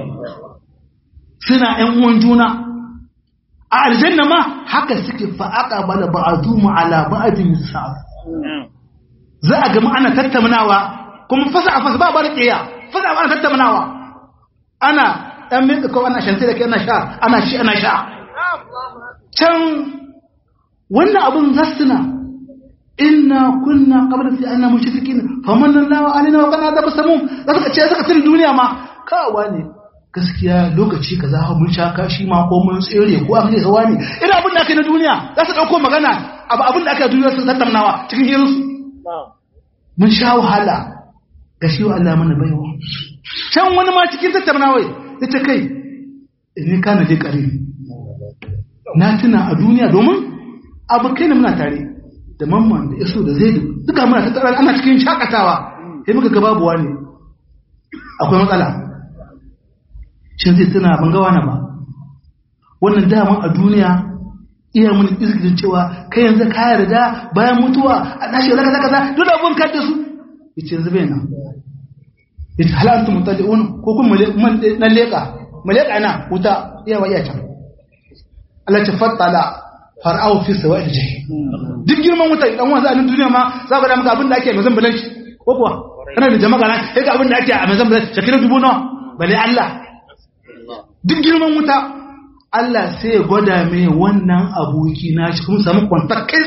[SPEAKER 1] suna ‘yan uwan juna a aljanna ma haka suke fa'aƙa bala ba'adu ma'ala ba'adin sa'ad za a gama ana tattaunawa kuma fasa a fasa ba ba da ƙiya fasa ana tattaunawa ana ɗan mai kawai ana shantai da ke ana sha ana shi ana sha can wannan abin zassuna inna kunna qabla fi anna mushrikin famanna Allahu alaina wa kana da basamun da suka ce suka tun duniya ma kawa ne gaskiya lokaci ka za mun sha kashi ma ko mun tsere ko an yi hawa ne ina abin da aka na duniya za su ɗauko magana abu abin da aka yi duniya sun tattaunawa cikin hirinsu mun sha wahala ga shi wa Allah mana baiwa can wani ma cikin tattaunawa ya ta kai ni kana dai kare na tuna a duniya domin abu kai ne muna tare da mamman da iso da zaidu duka muna tattara ana cikin shakatawa sai muka ga babuwa ne akwai matsala shin zai tuna ban ga wani ba wannan dama a duniya iya mun izgirin cewa kai yanzu ka yarda bayan mutuwa a dashi wala kaza kaza dole abun ka da su yace yanzu bai nan yace hal antum mutali'un ko kun man dan leka maleka ina wuta iya wa iya can Allah ta fattala far'au fi sawa'il jahim duk girman wuta dan wanzu a nan duniya ma za ka da maka abin da ake mazan balanci ko kuwa kana da jama'a na sai ga abin da ake a mazan balanci shakira dubu nawa bale Allah duk girman wuta Allah sai ya gwada mai wannan aboki na shi kuma samu kwantar kai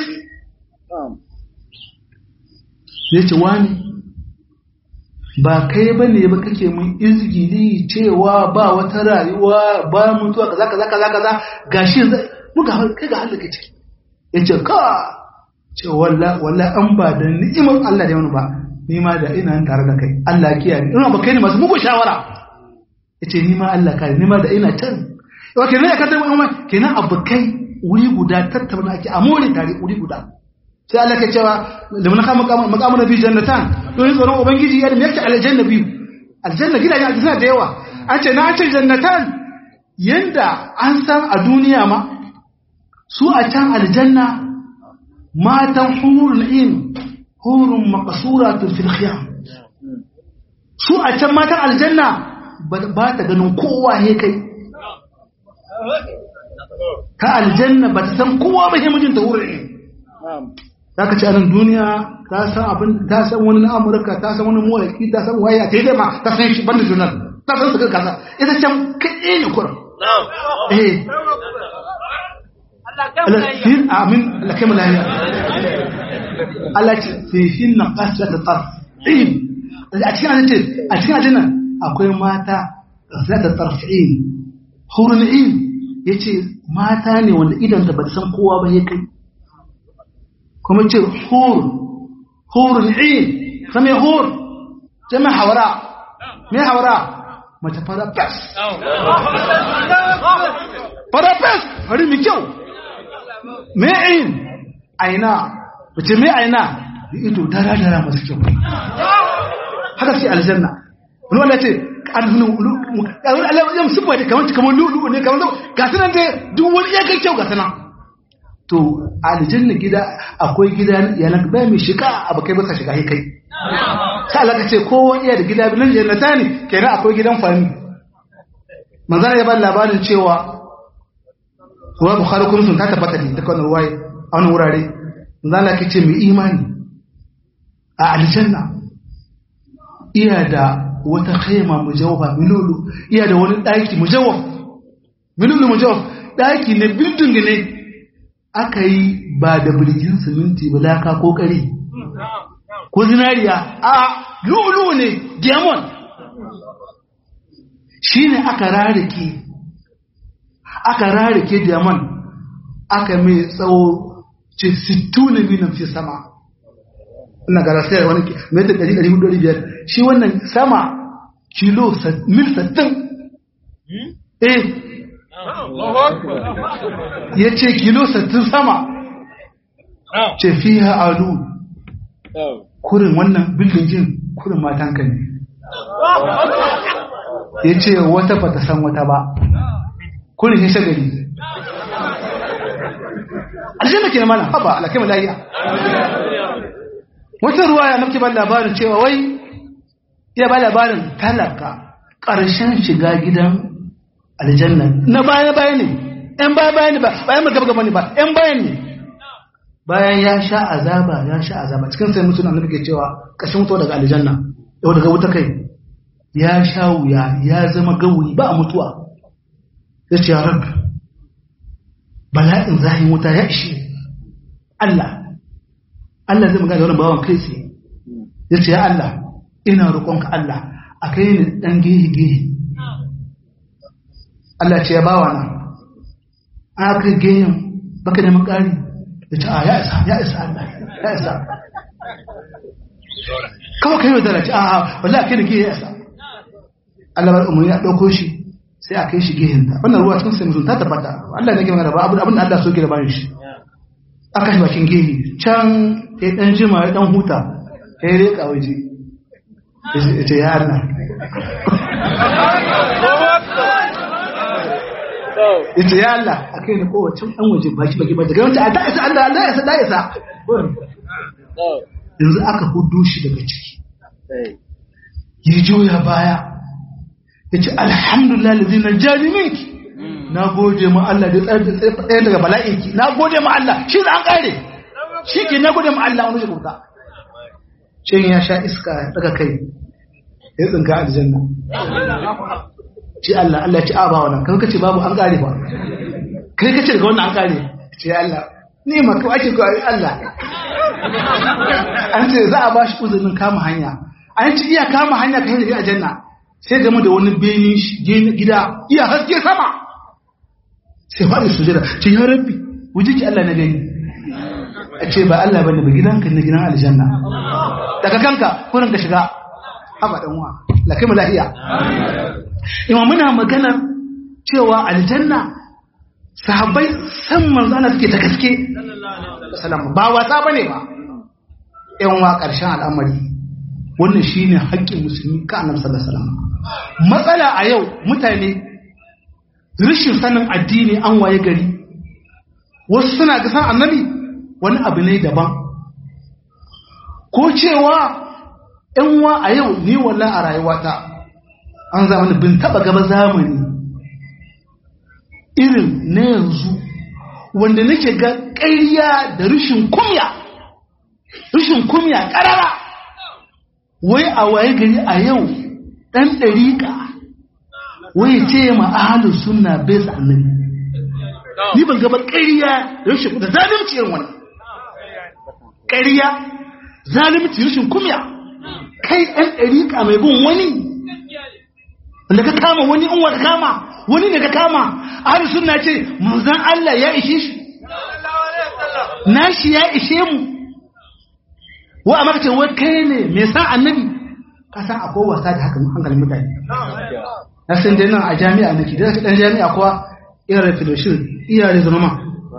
[SPEAKER 1] zai ce wani ba kai ba ne ba kake mun izgili cewa ba wata rayuwa ba mutuwa kaza kaza kaza kaza gashi muka kai ga halaka ciki yace ka ce walla walla an ba da ni'imar Allah da wani ba ni ma da ina tare da kai Allah ya kiyaye ina ba kai ne masu muku shawara yace ni ma Allah kare ni ma da ina can yau kenan ya kasar wani kenan abokai wuri guda tattauna ake a more tare wuri guda sai Allah ke cewa da mun kama makamu na biyu jannatan don yin tsoron ubangiji ya da yake aljanna biyu aljanna gidajen aljanna da yawa an ce na ce jannatan yanda an san a duniya ma su a can aljanna matan hurul in hurun maqsuratun fil khiyam su a can matan aljanna ba ta ganin kowa he kai ta aljanna ba ta san kowa ba he mijinta hurul in za ka ci anan duniya ta san abin ta san wani na amurka ta san wani mawaki ta san waya ta yi dai ma ta san shi banda junar ta san su kan kasa ita can kaɗe ne kuran eh alafin amin alakai mu lahiya Allah ce fihin na kasa da tsar a cikin ajin ce a cikin ajin nan akwai mata za ta tsarfi'in hurun'in ya ce mata ne wanda idan ta ba san kowa ba ya kai kuma ce hur hurun in sami hur jami hawara me hawara mace fara fes fara fes fari mai kyau me in aina mace me aina da ido dara-dara masu kyau haka ce aljanna wani wanda ce yam sufa ne kamar kamar lulu ne kamar ga sanan dai duk wani ya kai kyau ga sanan to aljanna gida akwai gida yalan ba mai shiga abu kai baka shiga kai sai Allah ka ce kowa iya da gida bilin jannata ne kenan akwai gidan fami manzara ya ba labarin cewa ruwa bukhari kuma sun ta tabbata ne ta kwanar ruwaye a wani wurare manzara ka ce mai imani a aljanna iya da wata khaima mujawwafa milulu iya da wani daki mujawwaf milulu mujawwaf daki ne bilding ne aka yi ba da birgin siminti ba laka ko kare ko zinariya a lulu ne diamond shi ne aka rarike aka rarike diamond aka mai tsawo ce 60 na minan fi sama ina gara sai wani metar 400 shi wannan sama kilo mil 60 eh ya ce kilo sattin sama ce fi alu kurin wannan bildin kurin matanka ne ya ce wata ba ta san wata ba kurin ya shagari aljanna ke mana haba alakai malayiya wata ruwa ya mafi ban labarin cewa wai ya ba labarin talaka ƙarshen shiga gidan aljanna na baya baya ne ‘yan baya baya ne ba bayan gaba gaba ne ba ‘yan bayan ne bayan ya sha azaba ya sha azaba cikin sai mutum annabi ke cewa ƙashin mutuwa daga aljanna yau daga wuta kai ya sha wuya ya zama gawuyi ba a mutuwa ya ce ya rabu bala'in zahin wuta ya ishe Allah Allah zai magana da wani bawan kai tsaye ya ce ya Allah ina roƙonka Allah a kai ni ɗan gehe-gehe Allah ce ya bawa nan an aka gehen baka neman ƙari ya ce a ya isa ya isa Allah ya isa kawai kai yau da raci a wala a kai da gehe ya isa Allah bar umarni ya ɗauko shi sai a kai shi gehen ta wannan ruwa cikin sai ta tabbata Allah ne ke magana ba abin da Allah so ke da bayan shi aka shi bakin gehe can ya ɗan jima ya ɗan huta ya yi reka waje ya ce ya Allah ya ce ya Allah a kai na kowacin ɗan waje baki baki ba daga wancan a da'isa Allah Allah ya sa da'isa yanzu aka hudu shi daga ciki ya juya baya ya ce alhamdulillah da zinar jari minki na gode ma Allah da tsaye daga bala'in ki na gode ma Allah shi da an kare shi ke na gode ma Allah wani shi kuta cin ya sha iska daga kai ya tsinka aljanna ce Allah Allah ci aba wannan kan kace babu an kare ba kai kace daga wannan an kare ce Allah ni ma ko ake ko Allah an ce za a ba shi uzurin kama hanya an ci iya kama hanya kai da aljanna sai game da wani benin gida iya haske sama sai faɗi sujada ce ya rabbi wuji ki Allah na gani a ce ba Allah bane ba gidanka na gidan aljanna daga kanka kurin ka shiga haba dan uwa la kai mu lafiya imam muna magana cewa aljanna sahabbai san manzo Allah suke ta gaske sallallahu ba wasa bane ba yan wa karshen al'amari wannan shine haƙƙin musulmi ka annabi sallallahu alaihi wasallam matsala a yau mutane rashin sanin addini an waye gari wasu suna ga san annabi wani abu ne daban ko cewa yan wa a yau ni wallah a rayuwata an zamani bin taba gaba zamani irin na yanzu wanda nake ga ƙarya da rashin kumya rashin kumya ƙarara wai a waye gari a yau ɗan ɗariƙa wai ce ma ahalin suna bai annabi ni ban gaba ƙarya da rashin da zalimci yin wani ƙarya zalimci rashin kumya kai ɗan ɗariƙa mai bin wani wanda ka kama wani in wata kama wani ne ka kama ahalin suna ce manzan Allah ya ishe shi nashi ya ishe mu wa a makacin wai kai ne mai san annabi ka san akwai wasa da haka hankalin mutane na san dai nan a jami'a nake da dan jami'a kuwa irin fellowship iya da zama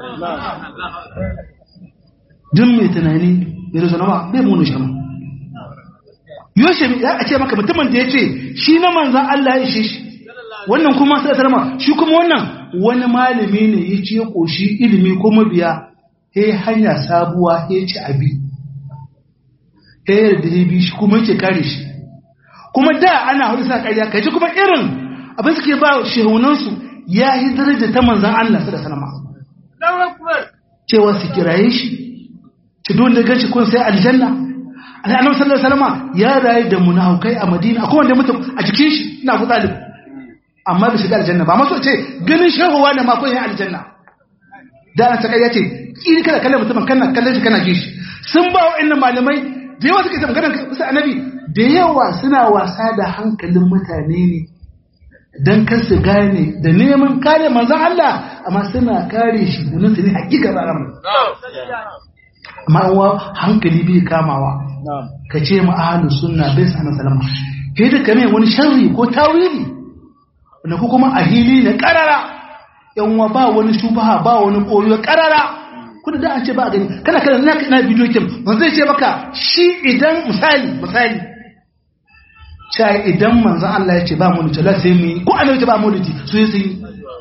[SPEAKER 1] duk mai tunani ya zama ma bai munu shama yoshe ya a ce maka mutumin da ya ce shi na manzan Allah ya ishe shi wannan kuma sai tarma shi kuma wannan wani malami ne ya ce koshi ilimi ko mabiya he hanya sabuwa he ci abi he yarda ya bi shi kuma yake kare shi kuma da ana hudu sa ƙarya kai kuma irin abin suke ba shehunansu ya yi daraja ta manzan Allah su da sanama cewa su kiraye shi ci don da gaci kun sai aljanna al'anam sallallahu alaihi wasallam ya rayu da munafukai a madina akwai wanda mutum a jikin shi ina ku talib amma bai shiga aljanna ba maso ce ganin shehuwa ne ma kun yi aljanna da an saka ya ce kiri kada kallon mutumin kana kallon shi kana ji shi sun ba wa'annan malamai da yawa suke magana kusa annabi da yawa suna wasa da hankalin mutane ne don kan su gane da neman kare manzan Allah amma suna kare shi gunin su ne hakika ranar amma wa hankali bai kamawa ka ce ma ahalu sunna bai sa salama kai da kame wani sharri ko tawili wanda ko kuma a hili na karara yan wa ba wani shubaha ba wani koyo karara kuna da an ce ba gani kana kana na na bidiyo kin ban zai ce maka shi idan misali misali sai idan manzon Allah ya ce ba mu da sai mu yi ko annabi ce ba mu da su yi sai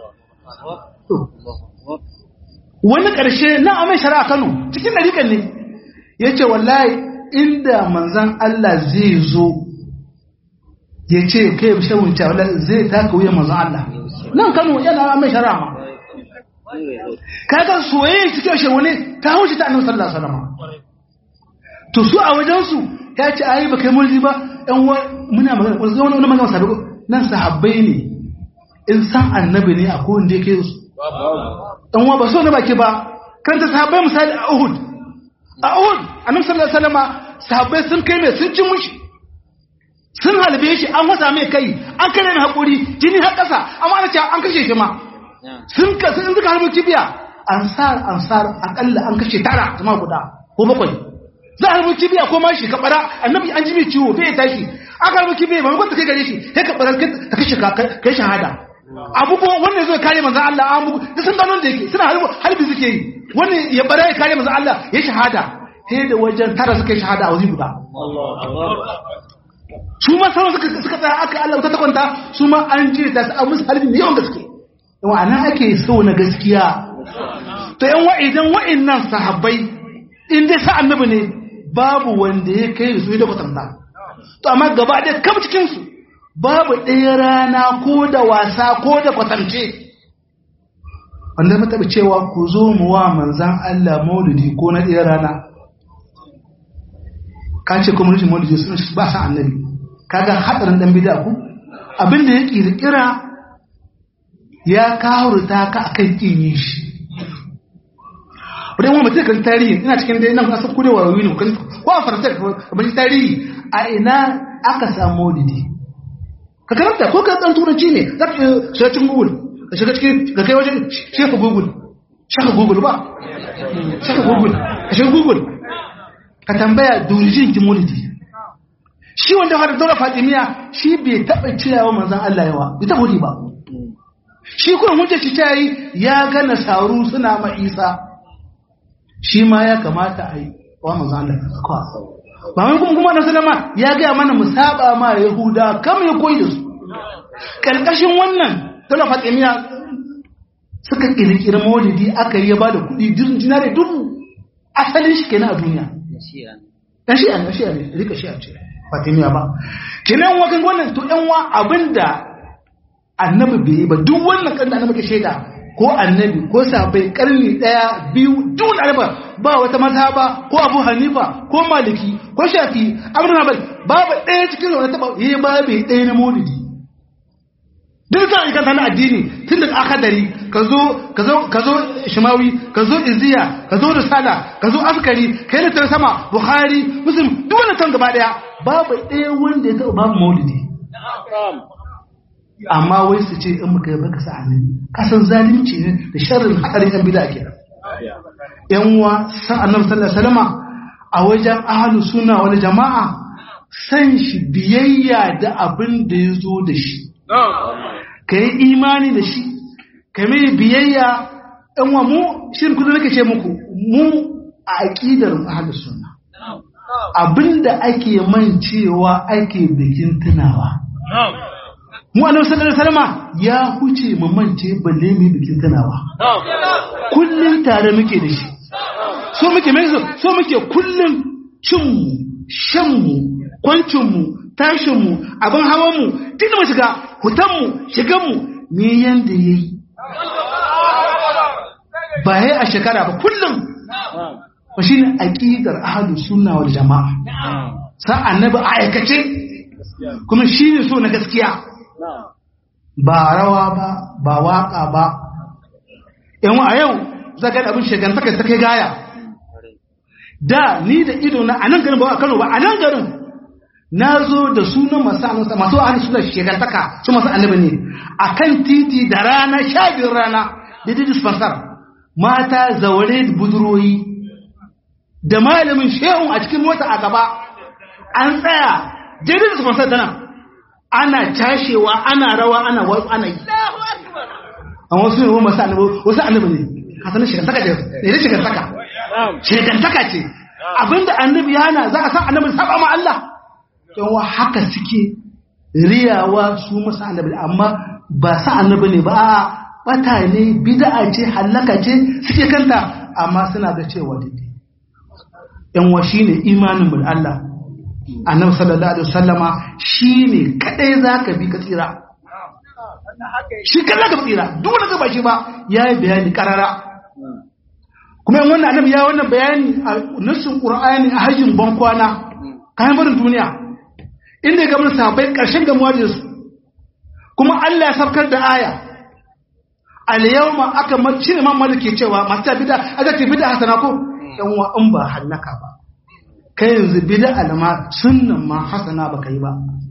[SPEAKER 1] wani karshe na amai shari'a Kano cikin dariƙan ne yace wallahi inda manzon Allah zai zo ya ce kai shawun ta wallahi zai taka wuyan manzon Allah nan Kano yana amai shari'a ma kaga soyayya cikin shi wani ta haushi ta annabi sallallahu alaihi wasallam to su a wajen su ya ce ayi ba kai mulki ba ɗan muna magana ko zama wani magana sabi nan sahabbai ne in san annabi ne akwai wanda yake su ɗan wa ba so na baki ba kan ta sahabbai misali a Uhud a Uhud annabi sallallahu alaihi wasallam sahabbai sun kai mai sun ci mushi sun halbe shi an wasa mai kai an kare mai hakuri jini har ƙasa amma ana cewa an kashe shi ma sun ka sun suka harbo kibiya ansar ansar akalla an kashe tara kuma guda ko bakwai za a harbo kibiya ko mashi ka bara annabi an ji mai ciwo bai ya tashi aka harbo kibiya ba ta kai gare shi sai ka bara ka kashe ka kai shahada abubuwa wannan zai kare manzon Allah an bugu da sun gano da yake suna harbo harbi suke yi wannan ya bara ya kare manzon Allah ya shahada sai da wajen tara suka yi shahada a waje guda su ma sauran suka suka tsaya aka Allah ta kwanta su ma an jira ta su a musu harbi yawan gaske wa'ana ake so na gaskiya to yan wa'idan wa'innan sahabbai in dai sa annabi ne babu wanda ya kai su da kwatanta to amma gaba da kam cikin su babu ɗaya rana ko da wasa ko da kwatance wanda mu taɓa cewa ku zo mu wa manzan Allah maulidi ko na ɗaya rana ka ce kuma rashin maulidi sun ba sa annabi kaga hadarin dan bid'a ku abinda ya kirkira ya kawurta ka akan kin yi shi wadda mutum kan tarihi ina cikin dai nan kasar kudewa wani kan ko a faransa kamar tarihi a ina aka samu maulidi ka karanta ko ka dan turanci ne za ka shiga cikin google ka shiga cikin ka kai wajen shefa google shaka google ba shaka google ka shiga google ka tambaya durijin ki maulidi shi wanda har daura fatimiya shi bai taɓa ciyawa manzan Allah yawa bai taɓa wuri ba shi kuma hujjar shi ta yi ya ga nasaru suna ma isa shi ma ya kamata a yi wa manzan Allah ba wani kuma kuma na salama ya gaya mana mu saba ma yahuda kam ya koyi da su karkashin wannan daura fatimiya suka kirkiri maulidi aka yi ya ba da kuɗi dinare dubu asalin shi kenan a duniya dan shi'a ne shi'a ne rika shi'a ce fatimiya ba kenan wa kan wannan to yan wa abinda annabi bai yi ba duk wannan kan da annabi ke shaida ko annabi ko sahabbai karni daya biyu duk arba ba wata mazhaba ko abu hanifa ko maliki ko shafi abin hanbal babu daya cikin wani taba yi babu daya na maulidi duk sa ikan sana addini tun da akadari ka zo ka zo ka zo shimawi ka zo iziya ka zo risala ka zo askari kai da sama bukhari muslim duk wannan kan gaba daya babu ɗaya wanda ya taɓa babu maulidi amma wai su ce in muka yi baka sa annabi kasan zalunci ne da sharrin hadarin yan bid'a kenan yan uwa san annabi sallallahu alaihi wasallama a wajen ahlu sunna wal jama'a san shi biyayya da abin da ya zo da shi ka yi imani da shi ka mai biyayya ɗan wa mu shirin kudu nake ce muku mu a aƙidar ahalus sunna abinda ake mancewa ake bikin tunawa mu annabi sallallahu alaihi wasallam ya huce mu mance balle mu bikin tunawa kullun tare muke da shi so muke mai so muke kullun cin mu shan mu kwancin mu tashin mu abin hawan mu duk mu shiga hutan mu shigan mu ne yanda yayi ba yayi a shekara ba kullum ba shine aqidar ahlus sunna wal jamaa sa annabi a aikace kuma shine so na gaskiya ba rawa ba ba waka ba yan a yau zaka da abin shegantaka ta kai gaya da ni da ido na anan garin ba a Kano ba anan garin na zo da sunan masu anasa masu ahli suna shegantaka su masu annabi ne akan titi da rana sha biyun rana da dispensar mata zaure budurwoyi da malamin shehun a cikin mota a gaba an tsaya daidai da sponsor tana ana cashewa ana rawa ana wasu ana yi a wasu ne masu annabi wasu annabi ne hasanin shigantaka ce ne shigantaka shigantaka ce abinda annabi yana za a san annabi saba ma Allah yawa haka suke riyawa su masu annabi amma ba sa annabi ne ba a bata ne bid'a ce halaka ce suke kanta amma suna ga cewa daidai yan wa shine imanin mu da Allah annabi sallallahu alaihi wasallama shine kadai zaka bi ka tsira shi kadai ka tsira duk wanda ba shi ba yayi bayani karara kuma yan wannan annabi ya wannan bayani a nassin qur'ani a hajjin bankwana kayan barin duniya inda ya gamar sahabbai karshen gamuwa da su kuma Allah ya sabkar da aya al-yawma aka mace ne mamma ke cewa masu ta bida aka ce bida hasana ko yan wa in ba hallaka ba kai yanzu bida alama sunnan ma hasana baka yi ba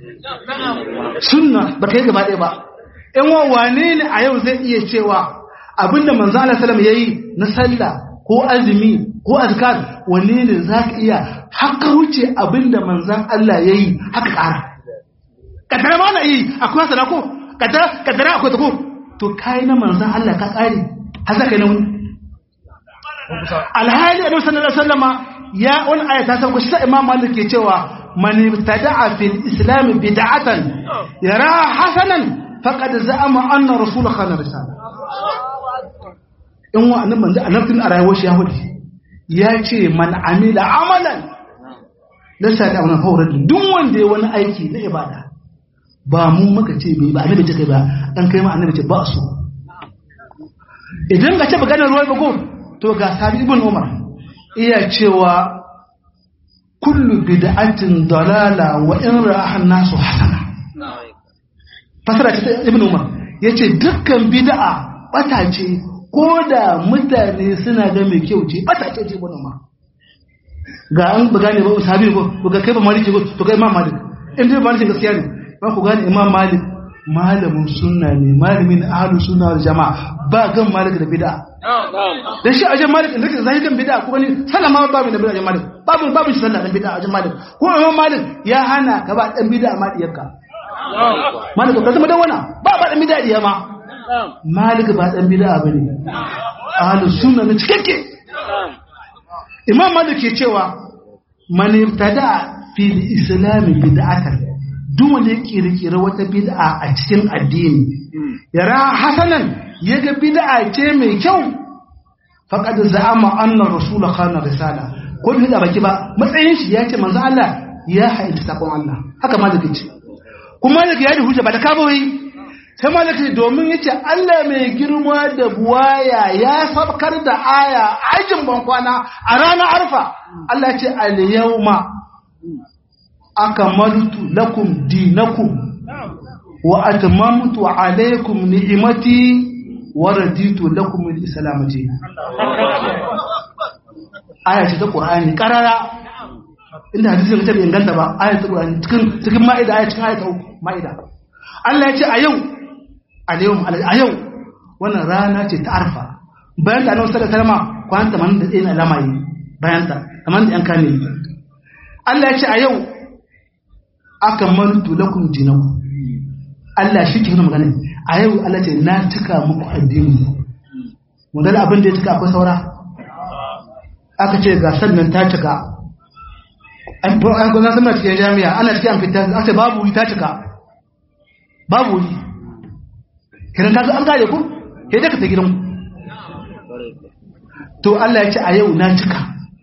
[SPEAKER 1] sunna baka yi gaba ɗaya ba yan wa wane ne a yau zai iya cewa abinda manzo Allah sallam yayi na sallah ko azumi ko azkar wanne ne zaka iya haka wuce abinda manzon Allah yayi haka ƙara kadara ma na yi akwai hasana ko kadara kadara akwai ta ko to kai na manzan Allah ka tsari har zaka na wani alhali annabi sallallahu alaihi wasallama ya wani aya ta sauko shi sai imam malik ke cewa man ibtada'a fil islam bid'atan yara hasanan faqad za'ama anna rasul khana risala in wa annabi manzo annabin a rayuwar shi yahudi ya ce man amila amalan lasa da wannan fawran duk wanda ya wani aiki na ibada ba mu muka ce bai ba annabi ce kai ba dan kai ma annabi ce ba su idan ka ce maganar ruwan bago to ga sabi ibn umar iya cewa kullu bid'atin dalala wa in ra'a nasu hasana fasara ce ta ibn umar yace dukkan bid'a bata ce ko da mutane suna ga mai kyau ce bata ce ce ibn umar ga an ba gane ba sabi ko ga kai ba maliki ko to kai imam malik in dai maliki gaskiya ne ba ku gane imam malik malamin sunna ne malamin ahlus sunna wal jamaa ba gan malik da bid'a dan shi ajin malik da zai kan bid'a ko ne sallama babu da bid'a malik babu babu shi sallah dan bid'a ajin malik ko imam malik ya hana ka ba dan bid'a ma diyarka malik ka zama dan wana ba ba dan bid'a diya ma malik ba dan bid'a bane ahlus sunna ne cikakke imam malik ke cewa man ibtada fi al-islam bid'atan duk wanda ya kirkira wata bid'a a cikin addini yara hasanan yaga bid'a ce mai kyau faqad za'ama anna rasul khana risala ko bid'a baki ba matsayin shi yace manzo Allah ya haita sakon Allah haka malaka ce kuma malaka ya da hujja ba da kabawai sai malaka domin yace Allah mai girma da buwaya ya sabkar da aya ajin bankwana a ranar arfa Allah ya ce al yawma akamaltu lakum dinakum wa atmamtu alaykum ni'mati wa raditu lakum al-islam aya ce ta qur'ani karara inda hadisi ne ta bai inganta ba aya ta qur'ani cikin cikin ma'ida aya cikin aya ta uku ma'ida Allah ya ce a yau a yau a yau wannan rana ce ta arfa bayan da annabi sallallahu alaihi wasallam kwan 81 na lamayi bayan ta 80 yan kane Allah ya ce a yau aka mantu lakum dinakum Allah shi ke magana a yau Allah ce na cika muku addini mun ga abin da ya cika akwai saura aka ce ga sannan ta cika an to an gona sama cikin jami'a ana cikin fita aka ce babu wuri ta cika babu wuri kiran kaga an gane ku ke da ka ta gidan to Allah ya ce a yau na cika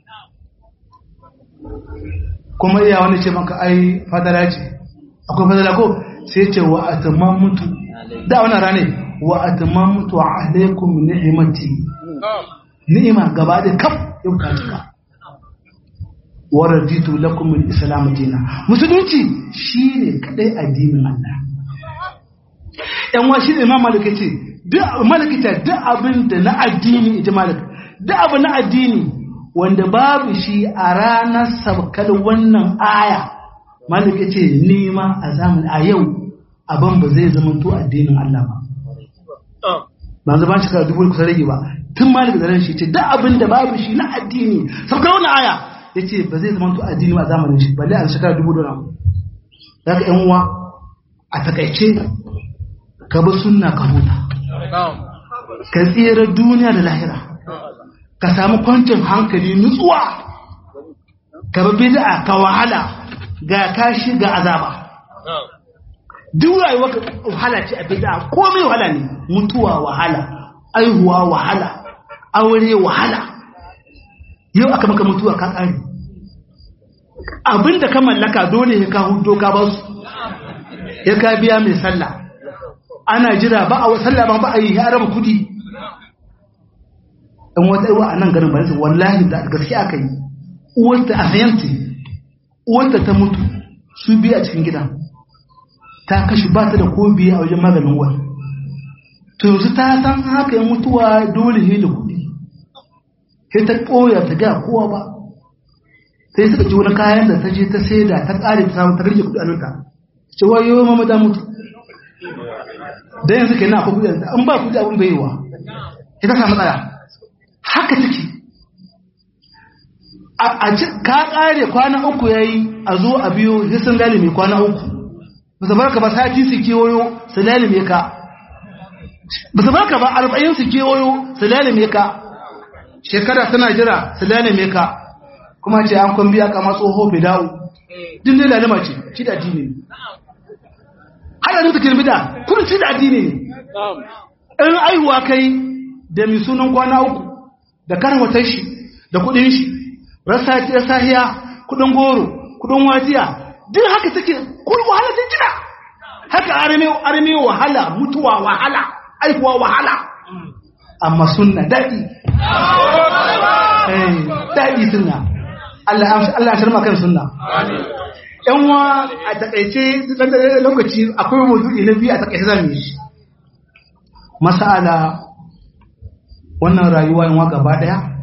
[SPEAKER 1] kuma iya wani ce maka ai fadala ce akwai fadala ko sai ce wa mutu da wannan rane wa mutu alaikum ni'mati ni'ima gaba da kaf yau ka cika wa raditu lakum al-islam dinan musulunci shine kadai addinin Allah yan wa shi imam malik ce duk malik ta duk abin da na addini ita malik duk abin na addini wanda babu shi a ranar sabkar wannan aya malik ya ce nema a zamani a yau abin ba zai zama to addinin Allah ba ba zama shi ka dubu kusa rage ba tun malik da ran shi ce duk abin da babu shi na addini sabkar wannan aya ya ce ba zai zama to addini ba a zamanin shi balle a shekara dubu da namu za ka yan uwa a takaice ka bi sunna ka huta ka tsira duniya da lahira ka samu kwancin hankali nutsuwa ka bi bid'a ka wahala ga kashi ga azaba duk rayuwar wahala ce a bid'a komai wahala ne mutuwa wahala aihuwa wahala aure wahala yau aka maka mutuwa ka kare abinda ka mallaka dole ya ka hudo ka ba su ya ka biya mai sallah ana jira ba a sallah ba ba a yi ya raba kudi in wata iwa a nan garin bayansa wallahi da gaske aka yi uwarta a sayanti uwarta ta mutu su biya a cikin gidan ta kashi ba ta da ko biya a wajen maganin uwar to yanzu ta san haka yin mutuwa dole ne da kuɗi sai ta ɓoya ta ga kowa ba sai suka ji wani kayan da ta je ta saida ta ƙare ta samu ta rage kuɗi a nuka ce wayo mama ta mutu da yanzu ke na akwai kuɗi an ba kuɗi abin bai yi wa ita samu tsaya haka take a ka kare kwana uku yayi a zo a biyo hisan lalime kwana uku ba su barka ba sati su kewayo su lalime ka ba su barka ba arba'in su kewayo su lalime ka shekara suna jira su lalime ka kuma ce an kwan biya kama tsoho fida'u din dai lalima ce ci da addini ne hada ta kirmi da kuma ci da addini ne in aihuwa kai da mai sunan kwana uku da karwatar shi da kudin shi rasa ta sahiya kudin goro kudin wajiya duk haka take kun wahala ta jira haka arme arme wahala mutuwa wahala aihuwa wahala amma sunna daɗi eh daɗi sunna Allah Allah ya shirma kan sunna yan wa a takaice dan da lokaci akwai mawdu'i na biyu a takaice zamu yi masala wannan rayuwa yan wa gaba daya